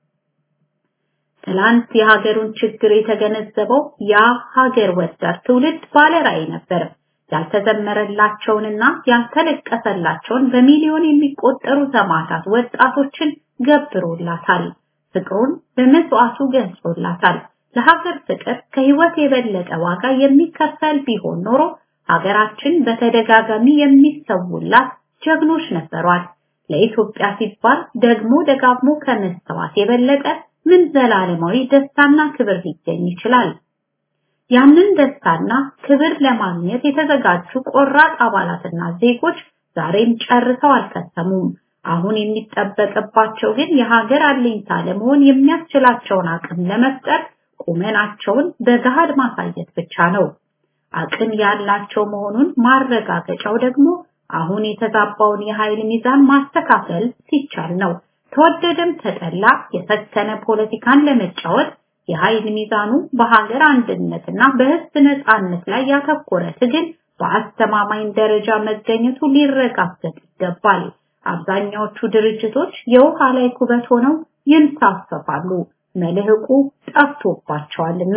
ትላንት የሀገሩን ችግር የተገነዘበው ያ ሀገር ወዳድ ትውልድ ባለራዕይ ነበር። ያልተዘመረላቸውንና ያልተለቀሰላቸውን በሚሊዮን የሚቆጠሩ ሰማዕታት ወጣቶችን ገብሮላታል። ፍቅሩን በመስዋዕቱ ገልጾላታል። ለሀገር ፍቅር ከህይወት የበለጠ ዋጋ የሚከፈል ቢሆን ኖሮ ሀገራችን በተደጋጋሚ የሚሰውላት ጀግኖች ነበሯት። ለኢትዮጵያ ሲባል ደግሞ ደጋግሞ ከመሰዋት የበለጠ ምን ዘላለማዊ ደስታና ክብር ሊገኝ ይችላል? ያንን ደስታና ክብር ለማግኘት የተዘጋጁ ቆራጥ አባላትና ዜጎች ዛሬም ጨርሰው አልከሰሙም። አሁን የሚጠበቅባቸው ግን የሀገር አለኝታ ለመሆን የሚያስችላቸውን አቅም ለመፍጠር ቁመናቸውን በገሃድ ማሳየት ብቻ ነው። አቅም ያላቸው መሆኑን ማረጋገጫው ደግሞ አሁን የተዛባውን የኃይል ሚዛን ማስተካከል ሲቻል ነው። ተወደደም ተጠላ የሰከነ ፖለቲካን ለመጫወት የኃይል ሚዛኑ በሀገር አንድነትና በህዝብ ነጻነት ላይ ያተኮረ ትግል በአስተማማኝ ደረጃ መገኘቱ ሊረጋገጥ ይገባል። አብዛኛዎቹ ድርጅቶች የውሃ ላይ ኩበት ሆነው ይንሳፈፋሉ፣ መልህቁ ጠፍቶባቸዋልና።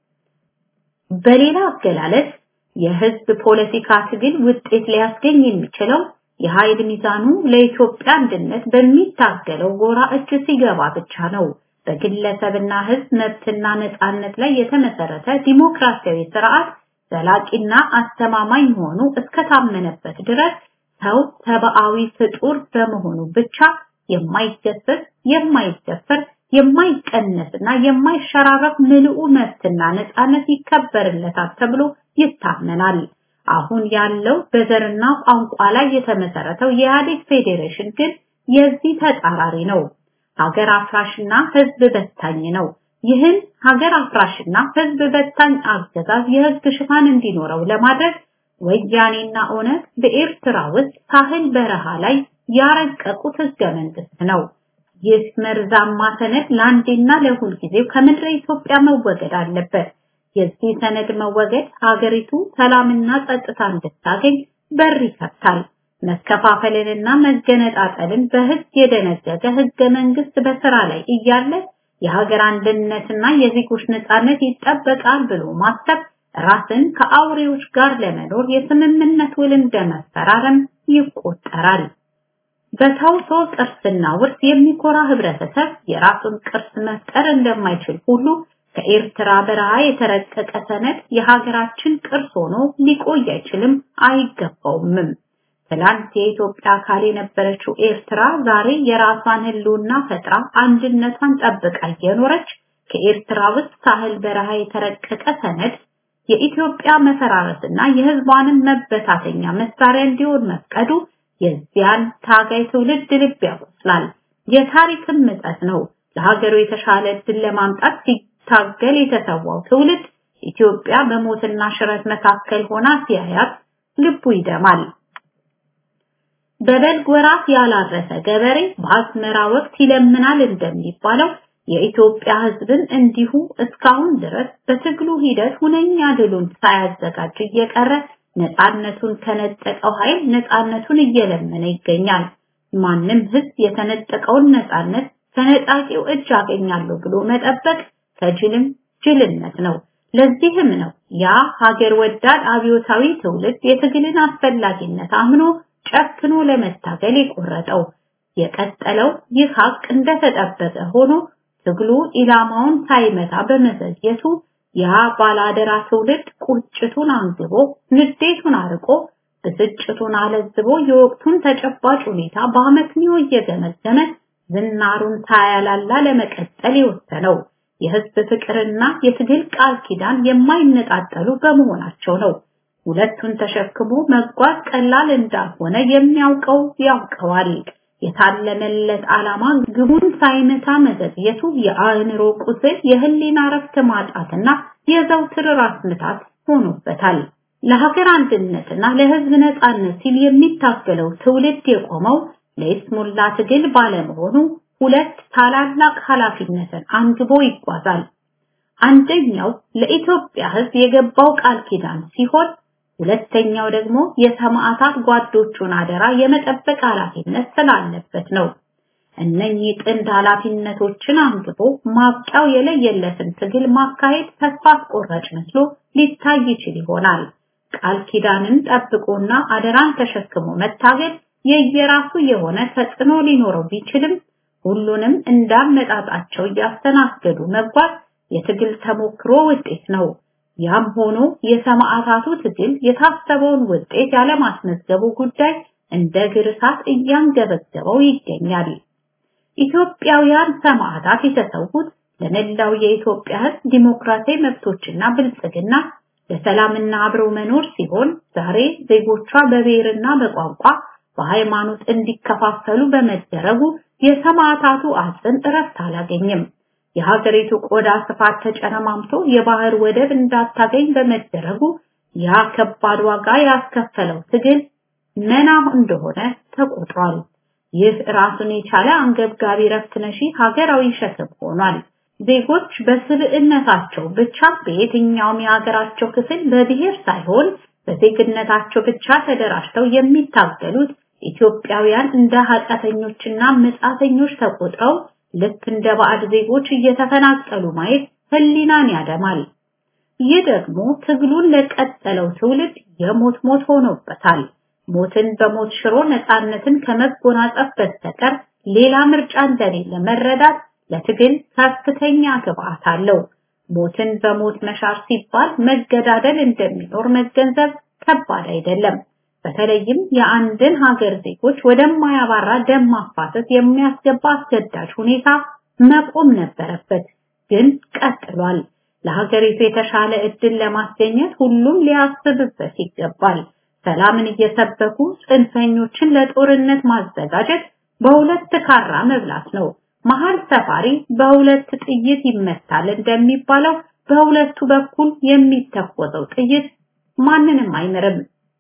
በሌላ አገላለጽ የህዝብ ፖለቲካ ትግል ውጤት ሊያስገኝ የሚችለው የኃይል ሚዛኑ ለኢትዮጵያ አንድነት በሚታገለው ጎራ እጅ ሲገባ ብቻ ነው። በግለሰብና ህዝብ መብትና ነጻነት ላይ የተመሰረተ ዲሞክራሲያዊ ስርዓት ዘላቂና አስተማማኝ መሆኑ እስከታመነበት ድረስ ሰው ሰብአዊ ፍጡር በመሆኑ ብቻ የማይገሰስ፣ የማይደፈር፣ የማይቀነስና የማይሸራረፍ ምልኡ መብትና ነጻነት ይከበርለታል ተብሎ ይታመናል። አሁን ያለው በዘርና ቋንቋ ላይ የተመሰረተው የኢህአዴግ ፌዴሬሽን ግን የዚህ ተጻራሪ ነው። ሀገር አፍራሽና ህዝብ በታኝ ነው። ይህን ሀገር አፍራሽና ህዝብ በታኝ አገዛዝ የህዝብ ሽፋን እንዲኖረው ለማድረግ ወያኔና ኦነግ በኤርትራ ውስጥ ሳህል በረሃ ላይ ያረቀቁት ህገ መንግስት ነው። ይህ መርዛማ ሰነድ ለአንዴና ለሁል ጊዜው ከምድረ ኢትዮጵያ መወገድ አለበት። የዚህ ሰነድ መወገድ ሀገሪቱ ሰላምና ጸጥታ እንድታገኝ በር ይከፍታል። መከፋፈልንና መገነጣጠልን በህግ የደነገገ ህገ መንግስት በስራ ላይ እያለ የሀገር አንድነትና የዜጎች ነጻነት ይጠበቃል ብሎ ማሰብ ራስን ከአውሬዎች ጋር ለመኖር የስምምነት ውል እንደመፈራረም ይቆጠራል። በተውሶ ቅርስና ውርስ የሚኮራ ህብረተሰብ የራሱን ቅርስ መፍጠር እንደማይችል ሁሉ ከኤርትራ በረሃ የተረቀቀ ሰነድ የሀገራችን ቅርስ ሆኖ ሊቆይ አይችልም፣ አይገባውምም። ትላንት የኢትዮጵያ አካል የነበረችው ኤርትራ ዛሬ የራሷን ህልውና ፈጥራ አንድነቷን ጠብቃ እየኖረች ከኤርትራ ውስጥ ሳህል በረሃ የተረቀቀ ሰነድ የኢትዮጵያ መፈራረስና የህዝቧንም መበታተኛ መሳሪያ እንዲሆን መፍቀዱ የዚያን ታጋይ ትውልድ ልብ ያቆስላል። የታሪክም ምጸት ነው። ለሀገሩ የተሻለ እድል ለማምጣት ሲታገል የተሰዋው ትውልድ ኢትዮጵያ በሞትና ሽረት መካከል ሆና ሲያያት ልቡ ይደማል። በበልግ ወራት ያላረሰ ገበሬ በአዝመራ ወቅት ይለምናል እንደሚባለው የኢትዮጵያ ህዝብን እንዲሁ እስካሁን ድረስ በትግሉ ሂደት ሁነኛ ድሉን ሳያዘጋጅ እየቀረ ነፃነቱን ከነጠቀው ኃይል ነፃነቱን እየለመነ ይገኛል። ማንም ህዝብ የተነጠቀውን ነፃነት ከነጣቂው እጅ አገኛለሁ ብሎ መጠበቅ ከጅልም ጅልነት ነው። ለዚህም ነው ያ ሀገር ወዳድ አብዮታዊ ትውልድ የትግልን አስፈላጊነት አምኖ ጨክኖ ለመታገል የቆረጠው። የቀጠለው ይህ ሀቅ እንደተጠበቀ ሆኖ ትግሉ ኢላማውን ሳይመታ በመዘግየቱ ያ ባላደራ ትውልድ ቁጭቱን አንግቦ ንዴቱን አርቆ ብስጭቱን አለዝቦ የወቅቱን ተጨባጭ ሁኔታ በአመክንዮ እየገመገመ ዝናሩን ሳያላላ ለመቀጠል የወሰነው የህዝብ ፍቅርና የትግል ቃል ኪዳን የማይነጣጠሉ በመሆናቸው ነው። ሁለቱን ተሸክሞ መጓዝ ቀላል እንዳልሆነ የሚያውቀው ያውቀዋል። የታለመለት ዓላማ ግቡን ሳይመታ መዘግየቱ የአእምሮ ቁስል፣ የህሊና ረፍት ማጣትና የዘውትር ራስ ምታት ሆኖበታል። ለሀገር አንድነትና ለህዝብ ነጻነት ሲል የሚታገለው ትውልድ የቆመው ለይስሙላ ትግል ባለመሆኑ ሁለት ታላላቅ ኃላፊነትን አንግቦ ይጓዛል። አንደኛው ለኢትዮጵያ ህዝብ የገባው ቃል ኪዳን ሲሆን ሁለተኛው ደግሞ የሰማዕታት ጓዶቹን አደራ የመጠበቅ ኃላፊነት ስላለበት ነው። እነኚህ ጥንድ ኃላፊነቶችን አንግቦ ማብቂያው የለየለትን ትግል ማካሄድ ተስፋ አስቆራጭ መስሎ ሊታይ ይችል ይሆናል። ቃል ኪዳንን ጠብቆና አደራን ተሸክሞ መታገል የየራሱ የሆነ ተጽዕኖ ሊኖረው ቢችልም ሁሉንም እንዳመጣጣቸው እያስተናገዱ መጓዝ የትግል ተሞክሮ ውጤት ነው። ያም ሆኖ የሰማዕታቱ ትግል የታሰበውን ውጤት ያለማስመዝገቡ ጉዳይ እንደ ግር እሳት እያንገበገበው ይገኛል። ኢትዮጵያውያን ሰማዕታት የተሰዉት ለመላው የኢትዮጵያ ሕዝብ ዲሞክራሲያዊ መብቶችና ብልጽግና ለሰላምና አብረው መኖር ሲሆን ዛሬ ዜጎቿ በብሔርና በቋንቋ በሃይማኖት እንዲከፋፈሉ በመደረጉ የሰማዕታቱ አጽም እረፍት አላገኝም። የሀገሪቱ ቆዳ ስፋት ተጨረማምቶ የባህር ወደብ እንዳታገኝ በመደረጉ ያ ከባድ ዋጋ ያስከፈለው ትግል መና እንደሆነ ተቆጥሯል። ይህ ራሱን የቻለ አንገብጋቢ ረፍት ነሺ ሀገራዊ ሸክም ሆኗል። ዜጎች በስብዕነታቸው ብቻ በየትኛውም የሀገራቸው ክፍል በብሔር ሳይሆን በዜግነታቸው ብቻ ተደራጅተው የሚታገሉት ኢትዮጵያውያን እንደ ኃጢአተኞችና መጻተኞች ተቆጥረው ልክ እንደ ባዕድ ዜጎች እየተፈናቀሉ ማየት ህሊናን ያደማል። ይህ ደግሞ ትግሉን ለቀጠለው ትውልድ የሞት ሞት ሆኖበታል። ሞትን በሞት ሽሮ ነፃነትን ከመጎናጸፍ በስተቀር ሌላ ምርጫ እንደሌለ መረዳት ለትግል ከፍተኛ ግብአት አለው። ሞትን በሞት መሻር ሲባል መገዳደል እንደሚኖር መገንዘብ ከባድ አይደለም። በተለይም የአንድን ሀገር ዜጎች ወደማያባራ ደም ማፋሰስ የሚያስገባ አስገዳጅ ሁኔታ መቆም ነበረበት፣ ግን ቀጥሏል። ለሀገሪቱ የተሻለ እድል ለማስገኘት ሁሉም ሊያስብበት ይገባል። ሰላምን እየሰበኩ ጽንፈኞችን ለጦርነት ማዘጋጀት በሁለት ካራ መብላት ነው። መሀል ሰፋሪ በሁለት ጥይት ይመታል እንደሚባለው በሁለቱ በኩል የሚተኮሰው ጥይት ማንንም አይምርም።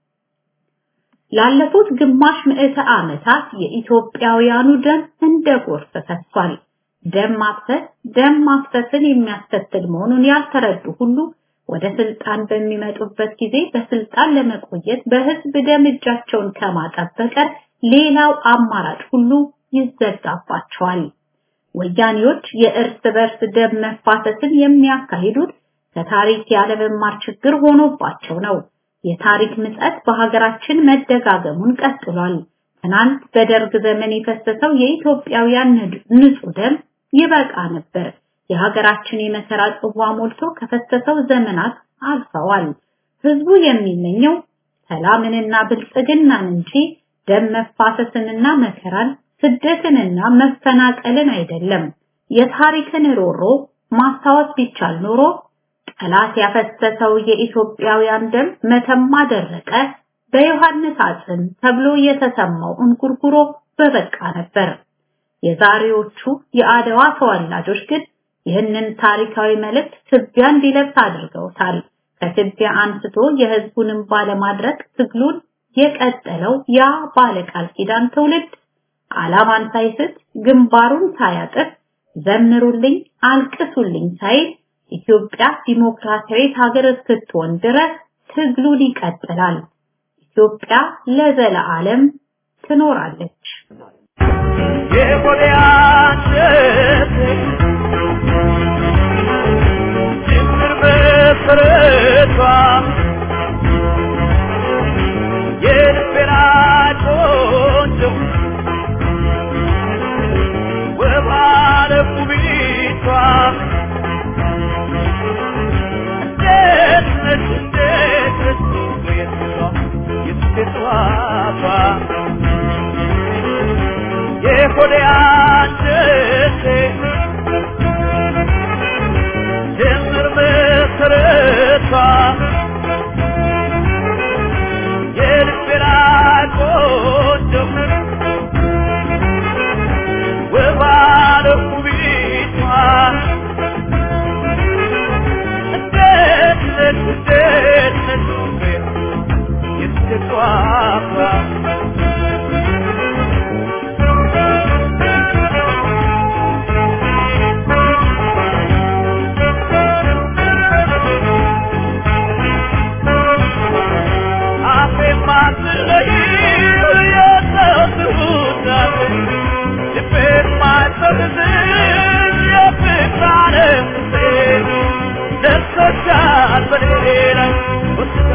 ላለፉት ግማሽ ምዕተ ዓመታት የኢትዮጵያውያኑ ደም እንደ ጎርፍ ፈሷል። ደም ማፍሰስ ደም ማፍሰስን የሚያስከትል መሆኑን ያልተረዱ ሁሉ ወደ ስልጣን በሚመጡበት ጊዜ በስልጣን ለመቆየት በህዝብ ደም እጃቸውን ከማጠብ በቀር ሌላው አማራጭ ሁሉ ይዘጋባቸዋል። ወያኔዎች የእርስ በርስ ደም መፋሰስን የሚያካሂዱት ከታሪክ ያለመማር ችግር ሆኖባቸው ነው። የታሪክ ምጸት በሀገራችን መደጋገሙን ቀጥሏል። ትናንት በደርግ ዘመን የፈሰሰው የኢትዮጵያውያን ንጹህ ደም ይበቃ ነበር። የሀገራችን የመከራ ጽዋ ሞልቶ ከፈሰሰው ዘመናት አልፈዋል። ህዝቡ የሚመኘው ሰላምንና ብልጽግናን እንጂ ደም መፋሰስንና መከራን፣ ስደትንና መፈናቀልን አይደለም። የታሪክን ሮሮ ማስታወስ ቢቻል ኖሮ ጠላት ያፈሰሰው የኢትዮጵያውያን ደም መተማ ደረቀ፣ በዮሐንስ አጽም ተብሎ የተሰማው እንጉርጉሮ በበቃ ነበር። የዛሬዎቹ የአድዋ ተወላጆች ግን ይህንን ታሪካዊ መልእክት ትቢያ እንዲለብስ አድርገውታል። ከትቢያ አንስቶ የህዝቡንም ባለማድረግ ትግሉን የቀጠለው ያ ባለቃል ኪዳን ትውልድ ዓላማን ሳይስት ግንባሩን ሳያጥፍ ዘምሩልኝ አልቅሱልኝ ሳይል ኢትዮጵያ ዲሞክራሲያዊት ሀገር እስክትሆን ድረስ ትግሉን ይቀጥላል። ኢትዮጵያ ለዘለዓለም ትኖራለች። ችግር በፍረቷ የልቤና ቆንጆ ወባለ ውቢቷ ደስነሽ እንደት የሷ የስቴቷቷ የሆዴ አንጀቴ ጧፏ አፌማ ስለይው የተውትሁት ልቤማ ሰብዝን የፍቅር ዓለምሴ ነፍሶቻል በኔ ላይ ወስዳ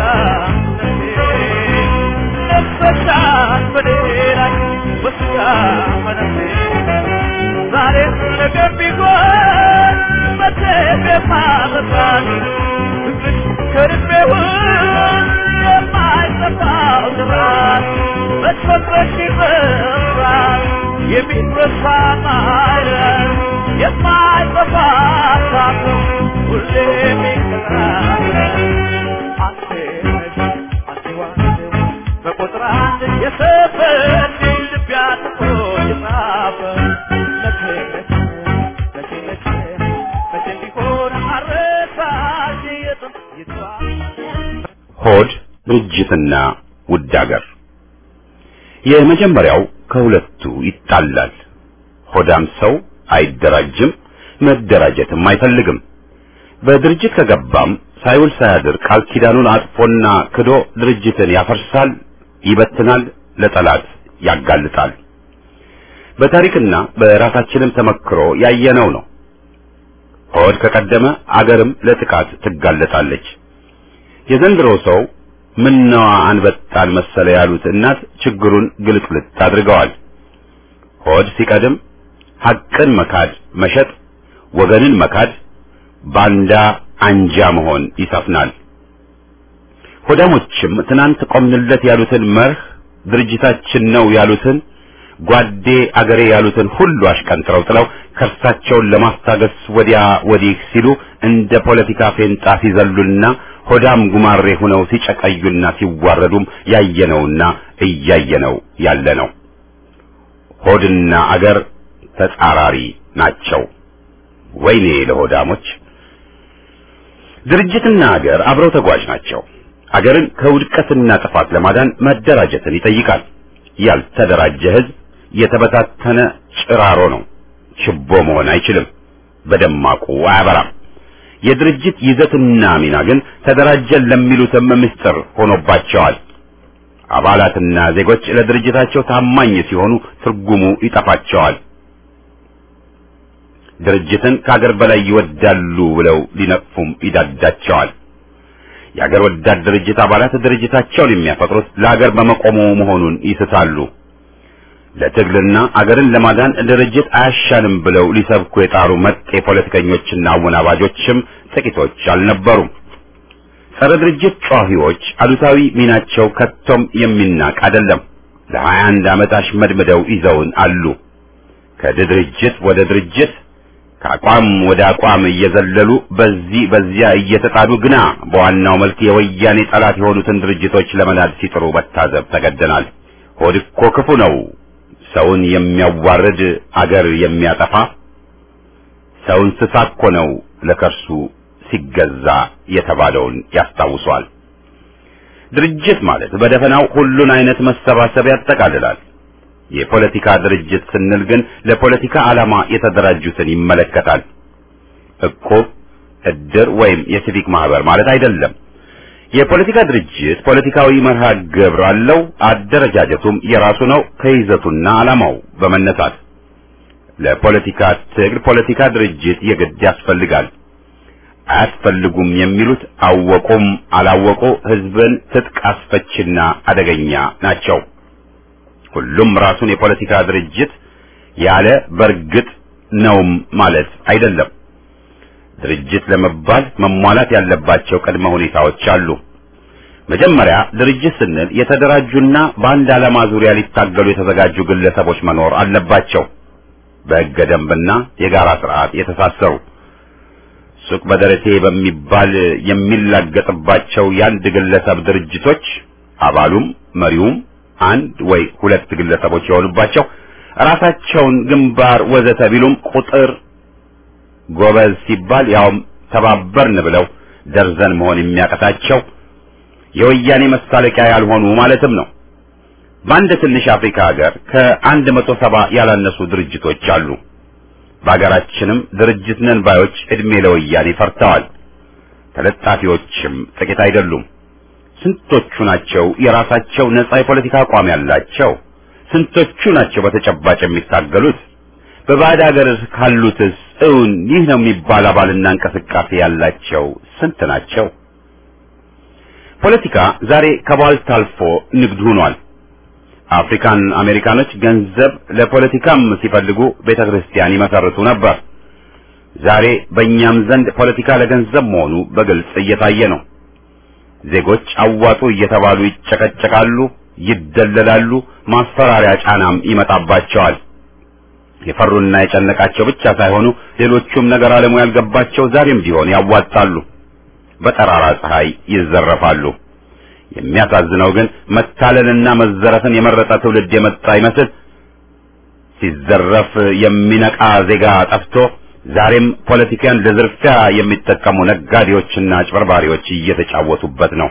ነፍሶቻል በኔ ላይ ወስዳ መነሴ ዛሬም ነገ ቢሆን መቼም የማረሳት ፍቅርሽ ከልቤ ውስጥ የማይጠፋው ጥራት መጥፈጥረሽ ይፈራል የሚረሳ ማይረር የማይጠፋ ሳት ሁሌ የሚቀራል አንቴ ነሽ አንቴዋ አንቴዋ በቁጥር አንድ የሰፈር ልብ ያጥፎ የጻፈ መቼ መቼ መቼ መቼ መቼ ቢሆን አረሳሽ የጥንት ይቷ ሆድ ድርጅትና ውድ አገር የመጀመሪያው ከሁለቱ ይጣላል። ሆዳም ሰው አይደራጅም፣ መደራጀትም አይፈልግም። በድርጅት ከገባም ሳይውል ሳያድር ቃል ኪዳኑን አጥፎና ክዶ ድርጅትን ያፈርሳል፣ ይበትናል፣ ለጠላት ያጋልጣል። በታሪክና በራሳችንም ተመክሮ ያየነው ነው። ሆድ ከቀደመ አገርም ለጥቃት ትጋለጣለች። የዘንድሮ ሰው ምነዋ አንበጣን መሰለ ያሉት እናት ችግሩን ግልጥልጥ አድርገዋል። ሆድ ሲቀድም ሐቅን መካድ፣ መሸጥ፣ ወገንን መካድ፣ ባንዳ አንጃ መሆን ይሰፍናል። ሆዳሞችም ትናንት ቆምንለት ያሉትን መርህ ድርጅታችን ነው ያሉትን ጓዴ አገሬ ያሉትን ሁሉ አሽቀንጥረው ጥለው ከርሳቸውን ለማስታገስ ወዲያ ወዲህ ሲሉ እንደ ፖለቲካ ፌንጣ ሲዘሉና ሆዳም ጉማሬ ሆነው ሲጨቀዩና ሲዋረዱም ያየነውና እያየነው ያለ ነው። ሆድና አገር ተጻራሪ ናቸው። ወይኔ ለሆዳሞች! ድርጅትና አገር አብረው ተጓዥ ናቸው። አገርን ከውድቀትና ጥፋት ለማዳን መደራጀትን ይጠይቃል። ያልተደራጀ ሕዝብ የተበታተነ ጭራሮ ነው። ችቦ መሆን አይችልም። በደማቁ አያበራም። የድርጅት ይዘትና ሚና ግን ተደራጀን ለሚሉትም ምስጢር ሆኖባቸዋል። አባላትና ዜጎች ለድርጅታቸው ታማኝ ሲሆኑ ትርጉሙ ይጠፋቸዋል። ድርጅትን ከአገር በላይ ይወዳሉ ብለው ሊነቅፉም ይዳዳቸዋል። የአገር ወዳድ ድርጅት አባላት ድርጅታቸውን የሚያፈቅሩት ለአገር በመቆሙ መሆኑን ይስታሉ። ለትግልና አገርን ለማዳን ድርጅት አያሻንም ብለው ሊሰብኩ የጣሩ መጤ ፖለቲከኞችና አወናባጆችም ጥቂቶች አልነበሩም። ጸረ ድርጅት ጨዋሂዎች አሉታዊ ሚናቸው ከቶም የሚናቅ አይደለም። ለሀያ አንድ ዓመት አሽመድምደው ይዘውን አሉ። ከድርጅት ወደ ድርጅት ከአቋም ወደ አቋም እየዘለሉ በዚህ በዚያ እየተጣዱ ግና በዋናው መልክ የወያኔ ጠላት የሆኑትን ድርጅቶች ለመናድ ሲጥሩ መታዘብ ተገደናል። ሆድ እኮ ክፉ ነው። ሰውን የሚያዋርድ አገር የሚያጠፋ ሰው እንስሳ እኮ ነው ለከርሱ ሲገዛ የተባለውን ያስታውሷል። ድርጅት ማለት በደፈናው ሁሉን አይነት መሰባሰብ ያጠቃልላል። የፖለቲካ ድርጅት ስንል ግን ለፖለቲካ ዓላማ የተደራጁትን ይመለከታል። እቁብ፣ እድር ወይም የሲቪክ ማህበር ማለት አይደለም። የፖለቲካ ድርጅት ፖለቲካዊ መርሃ ግብር አለው። አደረጃጀቱም የራሱ ነው ከይዘቱና ዓላማው በመነሳት ለፖለቲካ ትግል ፖለቲካ ድርጅት የግድ ያስፈልጋል። አያስፈልጉም የሚሉት አወቁም አላወቁ ህዝብን ትጥቅ አስፈችና አደገኛ ናቸው። ሁሉም ራሱን የፖለቲካ ድርጅት ያለ በርግጥ ነውም ማለት አይደለም። ድርጅት ለመባል መሟላት ያለባቸው ቅድመ ሁኔታዎች አሉ። መጀመሪያ ድርጅት ስንል የተደራጁና በአንድ ዓላማ ዙሪያ ሊታገሉ የተዘጋጁ ግለሰቦች መኖር አለባቸው። በሕገ ደንብና የጋራ ስርዓት የተሳሰሩ ሱቅ በደረቴ በሚባል የሚላገጥባቸው የአንድ ግለሰብ ድርጅቶች አባሉም መሪውም አንድ ወይ ሁለት ግለሰቦች የሆኑባቸው ራሳቸውን ግንባር ወዘተ ቢሉም ቁጥር ጎበዝ ሲባል ያውም ተባበርን ብለው ደርዘን መሆን የሚያቀታቸው የወያኔ መሳለቂያ ያልሆኑ ማለትም ነው። በአንድ ትንሽ አፍሪካ ሀገር ከአንድ መቶ ሰባ ያላነሱ ድርጅቶች አሉ። በሀገራችንም ድርጅት ነን ባዮች እድሜ ለወያኔ ፈርተዋል። ተለጣፊዎችም ጥቂት አይደሉም። ስንቶቹ ናቸው የራሳቸው ነጻ የፖለቲካ አቋም ያላቸው? ስንቶቹ ናቸው በተጨባጭ የሚታገሉት? በባዕድ ሀገር ካሉትስ እውን ይህ ነው የሚባል አባልና እንቅስቃሴ ያላቸው ስንት ናቸው? ፖለቲካ ዛሬ ከባልት አልፎ ንግድ ሆኗል። አፍሪካን አሜሪካኖች ገንዘብ ለፖለቲካም ሲፈልጉ ቤተ ክርስቲያን ይመሰርቱ ነበር። ዛሬ በእኛም ዘንድ ፖለቲካ ለገንዘብ መሆኑ በግልጽ እየታየ ነው። ዜጎች አዋጡ እየተባሉ ይጨቀጨቃሉ፣ ይደለላሉ፣ ማስፈራሪያ ጫናም ይመጣባቸዋል። የፈሩና የጨነቃቸው ብቻ ሳይሆኑ ሌሎቹም ነገር ዓለሙ ያልገባቸው ዛሬም ቢሆን ያዋጣሉ፣ በጠራራ ፀሐይ ይዘረፋሉ። የሚያሳዝነው ግን መታለልና መዘረፍን የመረጠ ትውልድ የመጣ ይመስል ሲዘረፍ የሚነቃ ዜጋ ጠፍቶ ዛሬም ፖለቲካን ለዝርፊያ የሚጠቀሙ ነጋዴዎችና አጭበርባሪዎች እየተጫወቱበት ነው።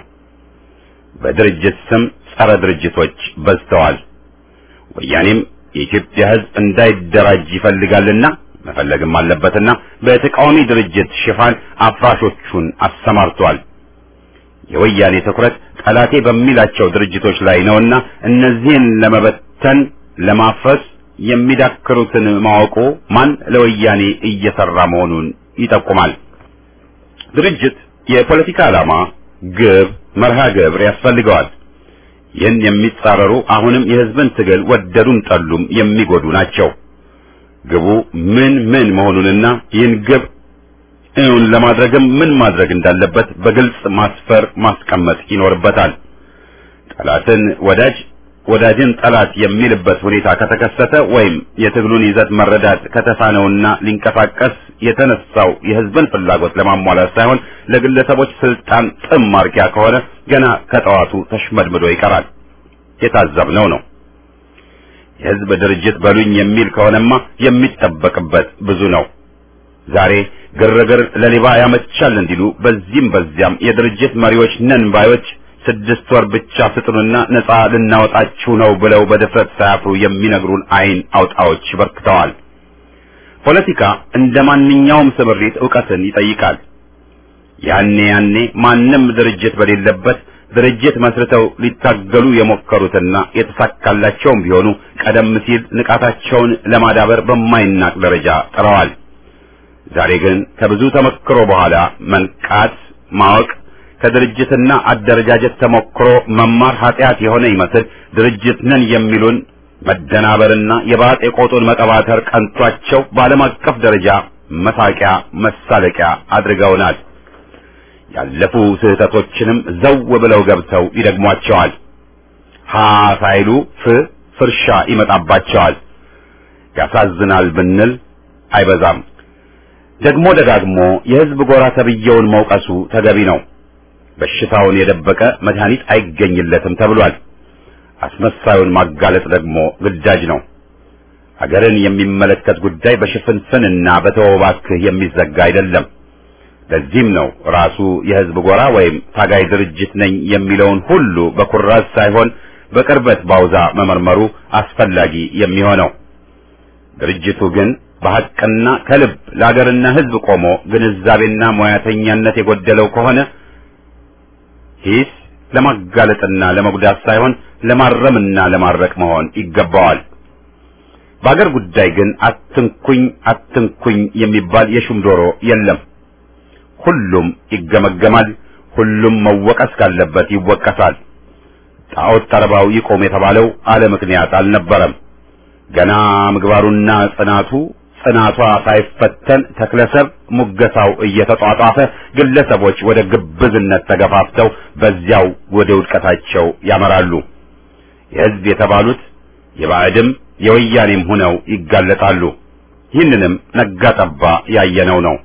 በድርጅት ስም ጸረ ድርጅቶች በዝተዋል። ወያኔም የኢትዮጵያ ሕዝብ እንዳይደራጅ ይፈልጋልና መፈለግም አለበትና በተቃዋሚ ድርጅት ሽፋን አፍራሾቹን አሰማርቷል። የወያኔ ትኩረት ጠላቴ በሚላቸው ድርጅቶች ላይ ነውና እነዚህን ለመበተን ለማፍረስ የሚዳክሩትን ማወቁ ማን ለወያኔ እየሰራ መሆኑን ይጠቁማል። ድርጅት የፖለቲካ ዓላማ፣ ግብ፣ መርሃ ግብር ያስፈልገዋል። ይህን የሚጻረሩ አሁንም የሕዝብን ትግል ወደዱም ጠሉም የሚጎዱ ናቸው። ግቡ ምን ምን መሆኑንና ይህን ግብ እውን ለማድረግም ምን ማድረግ እንዳለበት በግልጽ ማስፈር ማስቀመጥ ይኖርበታል። ጠላትን ወዳጅ ወዳጅን ጠላት የሚልበት ሁኔታ ከተከሰተ ወይም የትግሉን ይዘት መረዳት ከተሳነውና ሊንቀሳቀስ የተነሳው የሕዝብን ፍላጎት ለማሟላት ሳይሆን ለግለሰቦች ስልጣን ጥም ማርኪያ ከሆነ ገና ከጠዋቱ ተሽመድምዶ ይቀራል። የታዘብነው ነው። የሕዝብ ድርጅት በሉኝ የሚል ከሆነማ የሚጠበቅበት ብዙ ነው። ዛሬ ግርግር ለሌባ ያመቻል እንዲሉ በዚህም በዚያም የድርጅት መሪዎች ነን ባዮች ስድስት ወር ብቻ ስጡንና ነጻ ልናወጣችሁ ነው ብለው በድፍረት ሳያፍሩ የሚነግሩን አይን አውጣዎች በርክተዋል። ፖለቲካ እንደ ማንኛውም ስምሪት ዕውቀትን ይጠይቃል። ያኔ ያኔ ማንም ድርጅት በሌለበት ድርጅት መስርተው ሊታገሉ የሞከሩትና የተሳካላቸውም ቢሆኑ ቀደም ሲል ንቃታቸውን ለማዳበር በማይናቅ ደረጃ ጥረዋል። ዛሬ ግን ከብዙ ተመክሮ በኋላ መንቃት ማወቅ ከድርጅትና አደረጃጀት ተሞክሮ መማር ኃጢአት የሆነ ይመስል ድርጅት ነን የሚሉን መደናበርና የባጤ ቆጡን መቀባተር ቀንቷቸው በዓለም አቀፍ ደረጃ መሳቂያ መሳለቂያ አድርገውናል። ያለፉ ስህተቶችንም ዘው ብለው ገብተው ይደግሟቸዋል። ሀ ሳይሉ ፍ ፍርሻ ይመጣባቸዋል። ያሳዝናል ብንል አይበዛም። ደግሞ ደጋግሞ የሕዝብ ጎራ ተብዬውን መውቀሱ ተገቢ ነው። በሽታውን የደበቀ መድኃኒት አይገኝለትም ተብሏል። አስመሳዩን ማጋለጥ ደግሞ ግዳጅ ነው። አገርን የሚመለከት ጉዳይ በሽፍንፍንና በተወባክህ የሚዘጋ አይደለም። ለዚህም ነው ራሱ የሕዝብ ጎራ ወይም ታጋይ ድርጅት ነኝ የሚለውን ሁሉ በኩራዝ ሳይሆን በቅርበት ባውዛ መመርመሩ አስፈላጊ የሚሆነው። ድርጅቱ ግን በሐቅና ከልብ ለአገርና ሕዝብ ቆሞ ግንዛቤና ሙያተኛነት የጎደለው ከሆነ ሂስ ለማጋለጥና ለመጉዳት ሳይሆን ለማረምና ለማረቅ መሆን ይገባዋል። በአገር ጉዳይ ግን አትንኩኝ አትንኩኝ የሚባል የሹም ዶሮ የለም። ሁሉም ይገመገማል። ሁሉም መወቀስ ካለበት ይወቀሳል። ጣዖት ጠረባው ይቆም የተባለው አለ ምክንያት አልነበረም። ገና ምግባሩና ጽናቱ ጽናቷ ሳይፈተን ተክለሰብ ሙገሳው እየተጧጧፈ ግለሰቦች ወደ ግብዝነት ተገፋፍተው በዚያው ወደ ውድቀታቸው ያመራሉ። የሕዝብ የተባሉት የባዕድም የወያኔም ሆነው ይጋለጣሉ። ይህንንም ነጋ ጠባ ያየነው ነው።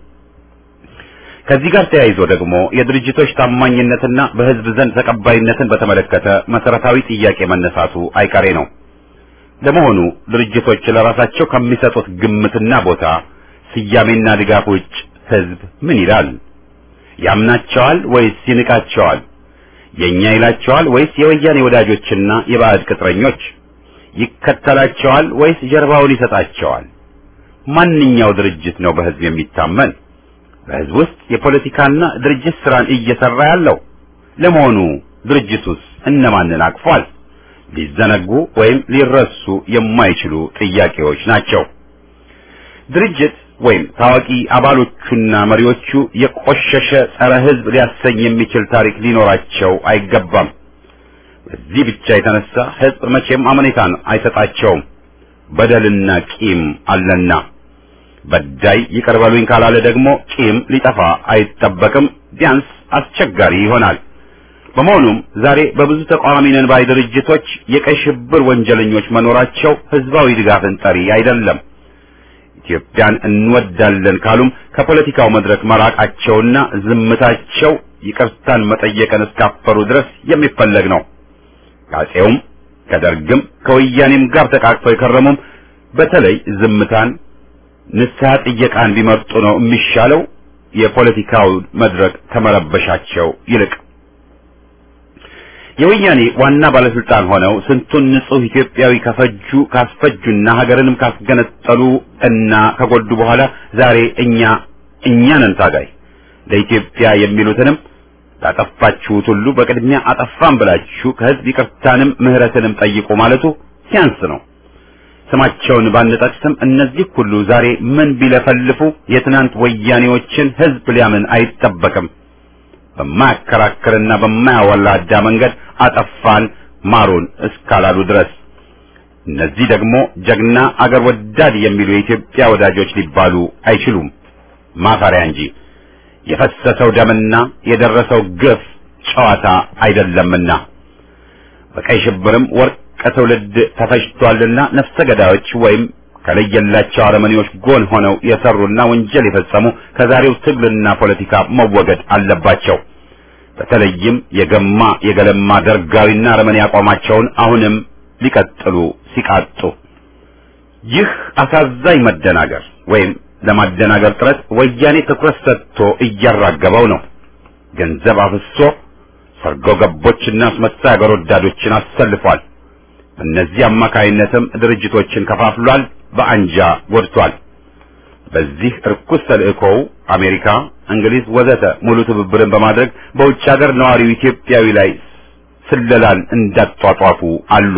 ከዚህ ጋር ተያይዞ ደግሞ የድርጅቶች ታማኝነትና በሕዝብ ዘንድ ተቀባይነትን በተመለከተ መሰረታዊ ጥያቄ መነሳቱ አይቀሬ ነው። ለመሆኑ ድርጅቶች ለራሳቸው ከሚሰጡት ግምትና ቦታ ስያሜና ድጋፍ ውጭ ሕዝብ ምን ይላል? ያምናቸዋል ወይስ ይንቃቸዋል? የኛ ይላቸዋል ወይስ የወያኔ ወዳጆችና የባዕድ ቅጥረኞች? ይከተላቸዋል ወይስ ጀርባውን ይሰጣቸዋል? ማንኛው ድርጅት ነው በህዝብ የሚታመን? በህዝብ ውስጥ የፖለቲካና ድርጅት ስራን እየሰራ ያለው? ለመሆኑ ድርጅቱስ እነማንን አቅፏል? ሊዘነጉ ወይም ሊረሱ የማይችሉ ጥያቄዎች ናቸው። ድርጅት ወይም ታዋቂ አባሎቹና መሪዎቹ የቆሸሸ ጸረ ህዝብ ሊያሰኝ የሚችል ታሪክ ሊኖራቸው አይገባም። በዚህ ብቻ የተነሳ ህዝብ መቼም አመኔታን አይሰጣቸውም። በደልና ቂም አለና በዳይ ይቅር በሉኝ ካላለ ደግሞ ቂም ሊጠፋ አይጠበቅም፣ ቢያንስ አስቸጋሪ ይሆናል። በመሆኑም ዛሬ በብዙ ተቃዋሚ ነን ባይ ድርጅቶች የቀይ ሽብር ወንጀለኞች መኖራቸው ህዝባዊ ድጋፍን ጠሪ አይደለም። ኢትዮጵያን እንወዳለን ካሉም ከፖለቲካው መድረክ መራቃቸውና ዝምታቸው ይቅርታን መጠየቅን እስካፈሩ ድረስ የሚፈለግ ነው። ከአፄውም ከደርግም ከወያኔም ጋር ተቃቅፈው የከረሙም በተለይ ዝምታን ንስሐ ጥየቃን ቢመርጡ ነው የሚሻለው የፖለቲካው መድረክ ከመረበሻቸው ይልቅ። የወያኔ ዋና ባለስልጣን ሆነው ስንቱን ንጹህ ኢትዮጵያዊ ከፈጁ ካስፈጁና ሀገርንም ካስገነጠሉ እና ከጎዱ በኋላ ዛሬ እኛ እኛ ነን ታጋይ ለኢትዮጵያ የሚሉትንም ላጠፋችሁት ሁሉ በቅድሚያ አጠፋን ብላችሁ ከህዝብ ይቅርታንም ምህረትንም ጠይቁ ማለቱ ሲያንስ ነው። ስማቸውን ባንጠቅስም እነዚህ ሁሉ ዛሬ ምን ቢለፈልፉ የትናንት ወያኔዎችን ህዝብ ሊያምን አይጠበቅም። በማያከራክርና በማያወላዳ መንገድ አጠፋን ማሩን እስካላሉ ድረስ እነዚህ ደግሞ ጀግና አገር ወዳድ የሚሉ የኢትዮጵያ ወዳጆች ሊባሉ አይችሉም፣ ማፈሪያ እንጂ። የፈሰሰው ደምና የደረሰው ግፍ ጨዋታ አይደለምና በቀይ ሽብርም ወርቅ ትውልድ ተፈጅቷልና ነፍሰ ገዳዮች ወይም ከለየላቸው አረመኔዎች ጎን ሆነው የሰሩና ወንጀል የፈጸሙ ከዛሬው ትግልና ፖለቲካ መወገድ አለባቸው። በተለይም የገማ የገለማ ደርጋዊና አረመኔ አቋማቸውን አሁንም ሊቀጥሉ ሲቃጡ ይህ አሳዛኝ መደናገር ወይም ለማደናገር ጥረት ወያኔ ትኩረት ሰጥቶ እያራገበው ነው። ገንዘብ አፍሶ ሰርጎ ገቦችና አስመሳይ አገር ወዳዶችን አሰልፏል። በእነዚህ አማካይነትም ድርጅቶችን ከፋፍሏል፣ በአንጃ ጎድቷል። በዚህ እርኩስ ተልእኮው አሜሪካ፣ እንግሊዝ ወዘተ ሙሉ ትብብርን በማድረግ በውጭ ሀገር ነዋሪው ኢትዮጵያዊ ላይ ስለላን እንዳጧጧፉ አሉ።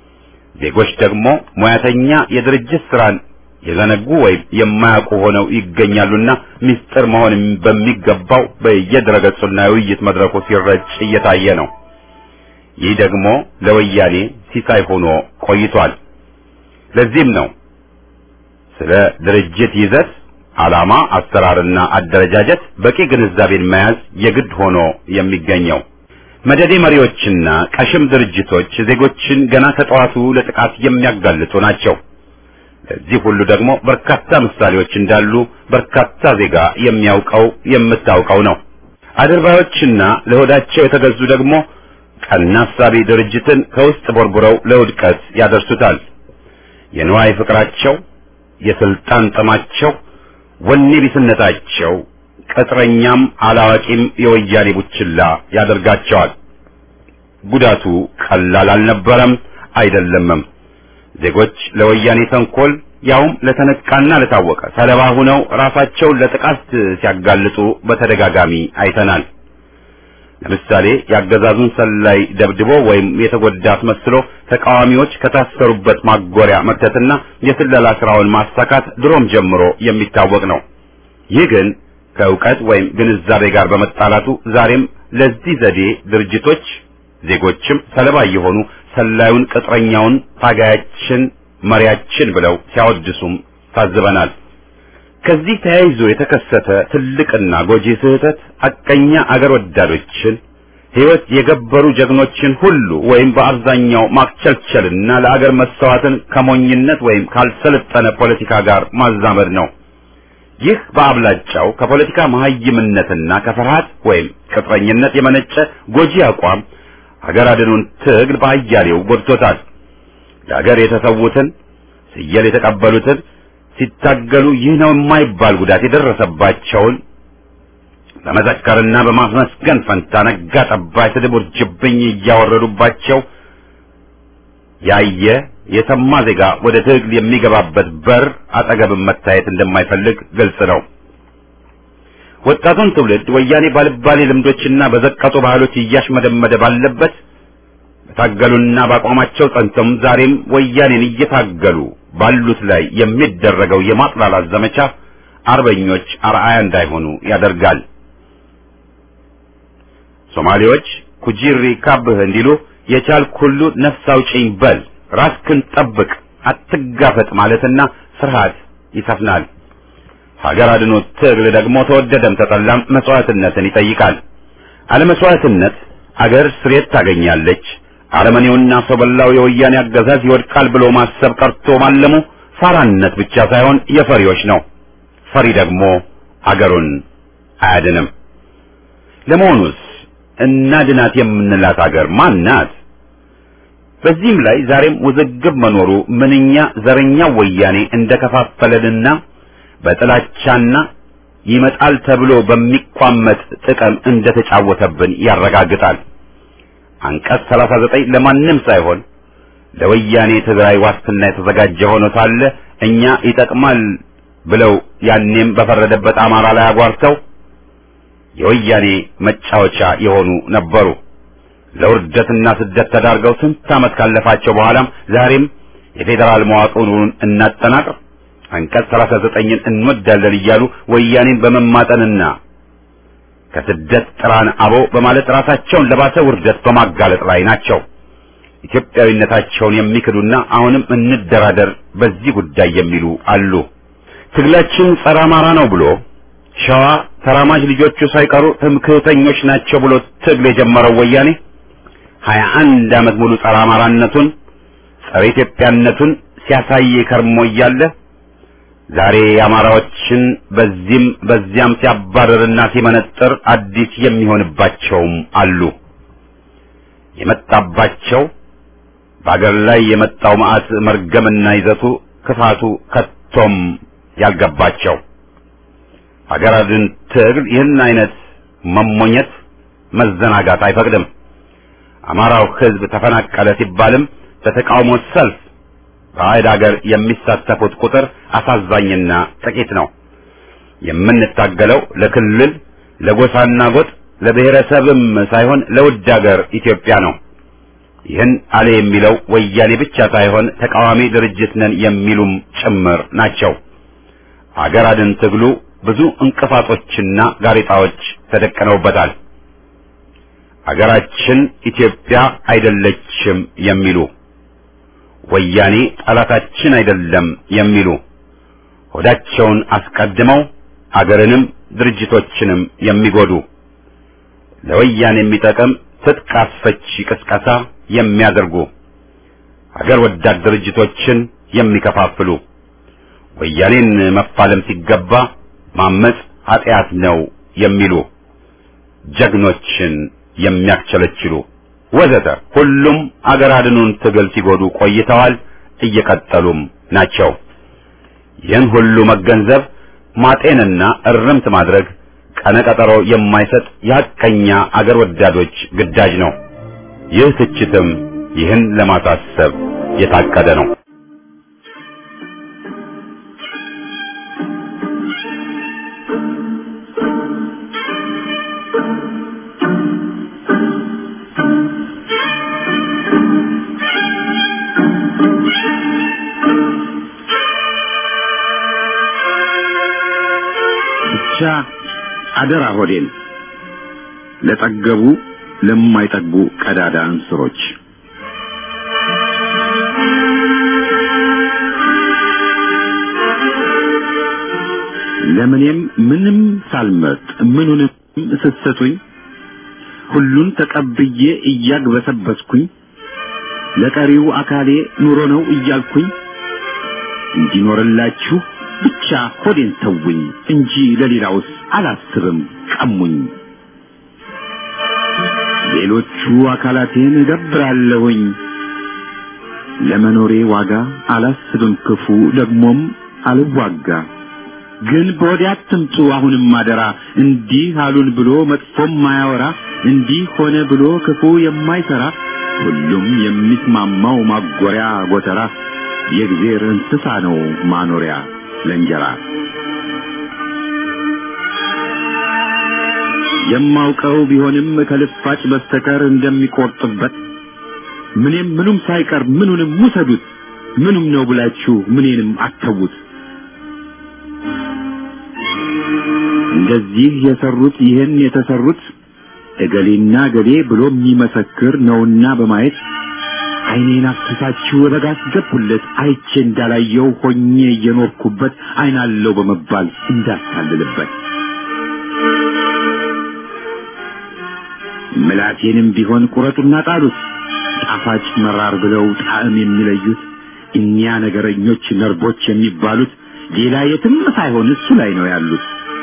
ዜጎች ደግሞ ሙያተኛ የድርጅት ስራን የዘነጉ ወይም የማያውቁ ሆነው ይገኛሉና ምስጢር መሆን በሚገባው በየድረገጹና የውይይት መድረኩ ሲረጭ እየታየ ነው። ይህ ደግሞ ለወያኔ ሲሳይ ሆኖ ቆይቷል። ለዚህም ነው ስለ ድርጅት ይዘት፣ ዓላማ፣ አሰራርና አደረጃጀት በቂ ግንዛቤን መያዝ የግድ ሆኖ የሚገኘው። መደዴ መሪዎችና ቀሽም ድርጅቶች ዜጎችን ገና ከጠዋቱ ለጥቃት የሚያጋልጡ ናቸው። ለዚህ ሁሉ ደግሞ በርካታ ምሳሌዎች እንዳሉ በርካታ ዜጋ የሚያውቀው የምታውቀው ነው። አድርባዮችና ለሆዳቸው የተገዙ ደግሞ ቀና አሳቢ ድርጅትን ከውስጥ ቦርቡረው ለውድቀት ያደርሱታል። የንዋይ ፍቅራቸው፣ የስልጣን ጥማቸው፣ ወኔ ቢስነታቸው ቅጥረኛም አላዋቂም የወያኔ ቡችላ ያደርጋቸዋል። ጉዳቱ ቀላል አልነበረም አይደለምም። ዜጎች ለወያኔ ተንኮል ያውም ለተነቃና ለታወቀ ሰለባ ሆነው ራሳቸውን ለጥቃት ሲያጋልጡ በተደጋጋሚ አይተናል። ለምሳሌ የአገዛዙን ሰላይ ደብድቦ ወይም የተጎዳ አስመስሎ ተቃዋሚዎች ከታሰሩበት ማጎሪያ መክተትና የስለላ ስራውን ማሳካት ድሮም ጀምሮ የሚታወቅ ነው። ይህ ግን ከእውቀት ወይም ግንዛቤ ጋር በመጣላቱ ዛሬም ለዚህ ዘዴ ድርጅቶች ዜጎችም ሰለባ የሆኑ ሰላዩን ቅጥረኛውን ታጋያችን መሪያችን ብለው ሲያወድሱም ታዝበናል። ከዚህ ተያይዞ የተከሰተ ትልቅና ጎጂ ስህተት አቀኛ አገር ወዳዶችን ሕይወት የገበሩ ጀግኖችን ሁሉ ወይም በአብዛኛው ማክቸልቸልና ለአገር መሰዋትን ከሞኝነት ወይም ካልሰለጠነ ፖለቲካ ጋር ማዛመድ ነው። ይህ በአብላጫው ከፖለቲካ መሀይምነትና ከፍርሃት ወይም ቅጥረኝነት የመነጨ ጎጂ አቋም ሀገር አድኑን ትግል በአያሌው ጎድቶታል። ለሀገር የተሰዉትን ስየል የተቀበሉትን ሲታገሉ ይህ ነው የማይባል ጉዳት የደረሰባቸውን በመዘከርና በማስመስገን ፈንታ ነጋ ጠባ ስድብ ውርጅብኝ እያወረዱባቸው ያየ የሰማ ዜጋ ወደ ትግል የሚገባበት በር አጠገብም መታየት እንደማይፈልግ ግልጽ ነው። ወጣቱን ትውልድ ወያኔ ባልባሌ ልምዶችና በዘቀጡ ባህሎች እያሽመደመደ ባለበት በታገሉና በአቋማቸው ጸንተውም ዛሬም ወያኔን እየታገሉ ባሉት ላይ የሚደረገው የማጥላላት ዘመቻ አርበኞች አርአያ እንዳይሆኑ ያደርጋል። ሶማሌዎች ኩጂሪ ካብህ እንዲሉ የቻልክ ሁሉ ነፍስ አውጪኝ በል፣ ራስክን ጠብቅ፣ አትጋፈጥ ማለትና ፍርሃት ይሰፍናል። ሀገር አድኖ ትግል ደግሞ ተወደደም ተጠላም መስዋዕትነትን ይጠይቃል። አለመስዋዕትነት አገር ስሬት ታገኛለች። አረመኔውና ሰው በላው የወያኔ አገዛዝ ይወድቃል ብሎ ማሰብ ቀርቶ ማለሙ ፋራነት ብቻ ሳይሆን የፈሪዎች ነው። ፈሪ ደግሞ አገሩን አያድንም። ለመሆኑስ እናድናት የምንላት አገር ማን ናት? በዚህም ላይ ዛሬም ውዝግብ መኖሩ ምንኛ ዘረኛው ወያኔ እንደከፋፈለንና በጥላቻና ይመጣል ተብሎ በሚቋመጥ ጥቅም እንደተጫወተብን ያረጋግጣል። አንቀጽ 39 ለማንም ሳይሆን ለወያኔ ትግራይ ዋስትና የተዘጋጀ ሆኖ ሳለ እኛ ይጠቅማል ብለው ያኔም በፈረደበት አማራ ላይ አጓርተው የወያኔ መጫወቻ የሆኑ ነበሩ። ለውርደትና ስደት ተዳርገው ስንት ዓመት ካለፋቸው በኋላም ዛሬም የፌዴራል መዋቅሩን እናጠናቅር አንቀጽ 39ን እንወዳለን እያሉ ወያኔን በመማጠንና ከስደት ጥራን አቦ በማለት ራሳቸውን ለባሰ ውርደት በማጋለጥ ላይ ናቸው። ኢትዮጵያዊነታቸውን የሚክዱና አሁንም እንደራደር በዚህ ጉዳይ የሚሉ አሉ። ትግላችን ጸረ አማራ ነው ብሎ ሸዋ ተራማጅ ልጆቹ ሳይቀሩ ትምክህተኞች ናቸው ብሎ ትግል የጀመረው ወያኔ ሀያ አንድ ዓመት ሙሉ ጸረ አማራነቱን ጸረ ኢትዮጵያነቱን ሲያሳይ ከርሞ እያለ ዛሬ አማራዎችን በዚህም በዚያም ሲያባረርና ሲመነጥር አዲስ የሚሆንባቸውም አሉ። የመጣባቸው በአገር ላይ የመጣው መዓት መርገምና ይዘቱ ክፋቱ ከቶም ያልገባቸው ሀገር አድን ትግል ይህን አይነት መሞኘት መዘናጋት አይፈቅድም። አማራው ሕዝብ ተፈናቀለ ሲባልም በተቃውሞ ሰልፍ በአይድ ሀገር የሚሳተፉት ቁጥር አሳዛኝና ጥቂት ነው። የምንታገለው ለክልል ለጎሳና ጎጥ ለብሔረሰብም ሳይሆን ለውድ ሀገር ኢትዮጵያ ነው። ይህን አለ የሚለው ወያኔ ብቻ ሳይሆን ተቃዋሚ ድርጅት ነን የሚሉም ጭምር ናቸው። አገር አድን ትግሉ ብዙ እንቅፋቶችና ጋሬጣዎች ተደቅነውበታል። አገራችን ኢትዮጵያ አይደለችም የሚሉ ወያኔ ጠላታችን አይደለም የሚሉ ሆዳቸውን አስቀድመው አገርንም ድርጅቶችንም የሚጎዱ ለወያኔ የሚጠቅም ትጥቅ አስፈቺ ቅስቀሳ የሚያደርጉ አገር ወዳድ ድርጅቶችን የሚከፋፍሉ ወያኔን መፋለም ሲገባ ማመጽ ኃጢአት ነው የሚሉ ጀግኖችን የሚያክቸለችሉ ወዘተ ሁሉም አገር አድኑን ትግል ሲጎዱ ቆይተዋል፣ እየቀጠሉም ናቸው። ይህን ሁሉ መገንዘብ ማጤንና እርምት ማድረግ ቀነቀጠሮ የማይሰጥ የሐቀኛ አገር ወዳዶች ግዳጅ ነው። ይህ ትችትም ይህን ለማሳሰብ የታቀደ ነው። ብቻ አደራ ሆዴን ለጠገቡ ለማይጠግቡ ቀዳዳ እንስሮች ለምኔም ምንም ሳልመርጥ ምኑንም ስትሰጡኝ ሁሉን ተቀብዬ እያግበሰበስኩኝ ለቀሪው አካሌ ኑሮ ነው እያልኩኝ እንዲኖርላችሁ ብቻ ሆዴን ተውኝ እንጂ ለሌላውስ አላስብም ቀሙኝ። ሌሎቹ አካላቴን እገብራለሁኝ ለመኖሬ ዋጋ አላስብም ክፉ ደግሞም አልዋጋ ግን በወዲያ አትምጡ አሁንም አደራ እንዲህ አሉን ብሎ መጥፎም ማያወራ እንዲህ ሆነ ብሎ ክፉ የማይሰራ ሁሉም የሚስማማው ማጎሪያ ጎተራ የእግዜር እንስሳ ነው ማኖሪያ ለእንጀራ የማውቀው ቢሆንም ከልፋጭ በስተቀር እንደሚቆርጥበት ምንም ምኑም ሳይቀር ምኑንም ውሰዱት ምኑም ነው ብላችሁ ምኔንም አተዉት እንደዚህ የሰሩት ይህን የተሰሩት እገሌና እገሌ ብሎ የሚመሰክር ነውና በማየት ዓይኔን አፍስሳችሁ በጋ አስገቡለት አይቼ እንዳላየው ሆኜ እየኖርኩበት ዓይናለው በመባል እንዳታልልበት ምላቴንም ቢሆን ቁረጡና ጣሉት ጣፋጭ መራር ብለው ጣዕም የሚለዩት እኒያ ነገረኞች ነርቦች የሚባሉት ሌላ የትም ሳይሆን እሱ ላይ ነው ያሉት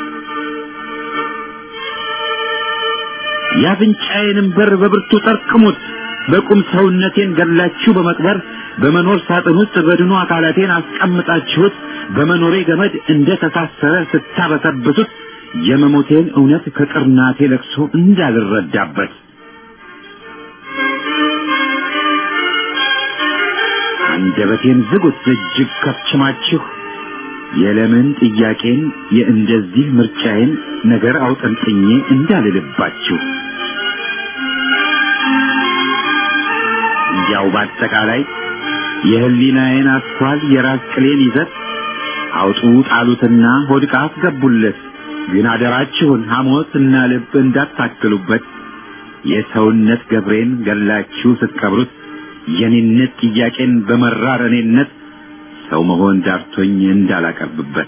የአፍንጫዬንም በር በብርቱ ጠርቅሙት በቁም ሰውነቴን ገላችሁ በመቅበር በመኖር ሳጥን ውስጥ በድኑ አካላቴን አስቀምጣችሁት በመኖሬ ገመድ እንደ ተሳሰረ ስታበሰብሱት የመሞቴን እውነት ከቅርናቴ ለቅሶ እንዳልረዳበት አንደበቴን ዝጉት እጅግ ከፍችማችሁ የለምን ጥያቄን የእንደዚህ ምርጫዬን ነገር አውጠንጥኜ እንዳልልባችሁ እንዲያው በአጠቃላይ የህሊናዬን አስኳል የራስ ቅሌን ይዘት አውጡ ጣሉትና ሆድቃ አስገቡለት ግን አደራችሁን ሐሞት እና ልብ እንዳታክሉበት የሰውነት ገብሬን ገላችሁ ስትቀብሩት የኔነት ጥያቄን በመራር እኔነት ሰው መሆን ዳርቶኝ እንዳላቀርብበት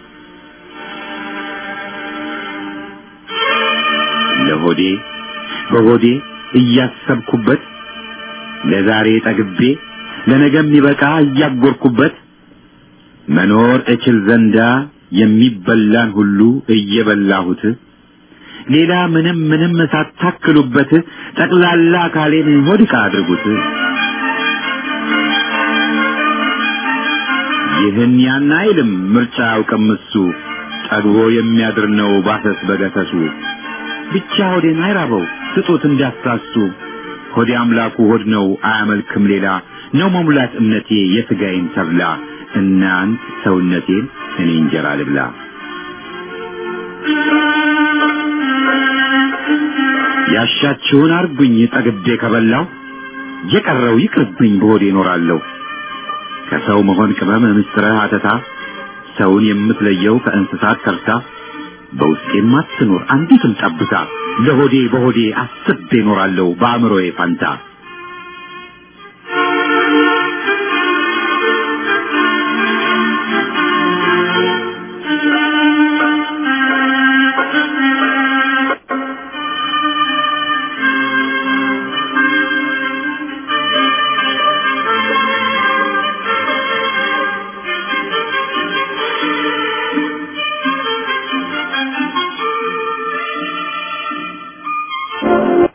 ለሆዴ በሆዴ እያሰብኩበት ለዛሬ ጠግቤ ለነገም ይበቃ እያጎርኩበት መኖር እችል ዘንዳ የሚበላን ሁሉ እየበላሁት ሌላ ምንም ምንም ሳታክሉበት ጠቅላላ አካሌን ሆድቃ አድርጉት። ይህን ያን አይልም ምርጫ አያውቅም እሱ ጠግቦ የሚያድር ነው ባሰስ በገሰሱ ብቻ ሆዴን አይራበው ስጡት እንዳትሳሱ ሆዴ አምላኩ ሆድ ነው አያመልክም ሌላ ነው መሙላት እምነቴ የሥጋዬን ተብላ እናንት ሰውነቴን እኔ እንጀራ ልብላ ያሻችሁን አርጉኝ ጠግቤ ከበላው የቀረው ይቅርብኝ በሆዴ እኖራለሁ ከሰው መሆን ቅመም ምስጥረ አተታ ሰውን የምትለየው ከእንስሳት ተርታ በውስጤም አትኖር አንዲትም ጠብታ ለሆዴ በሆዴ አስቤ እኖራለሁ በአእምሮዬ ፋንታ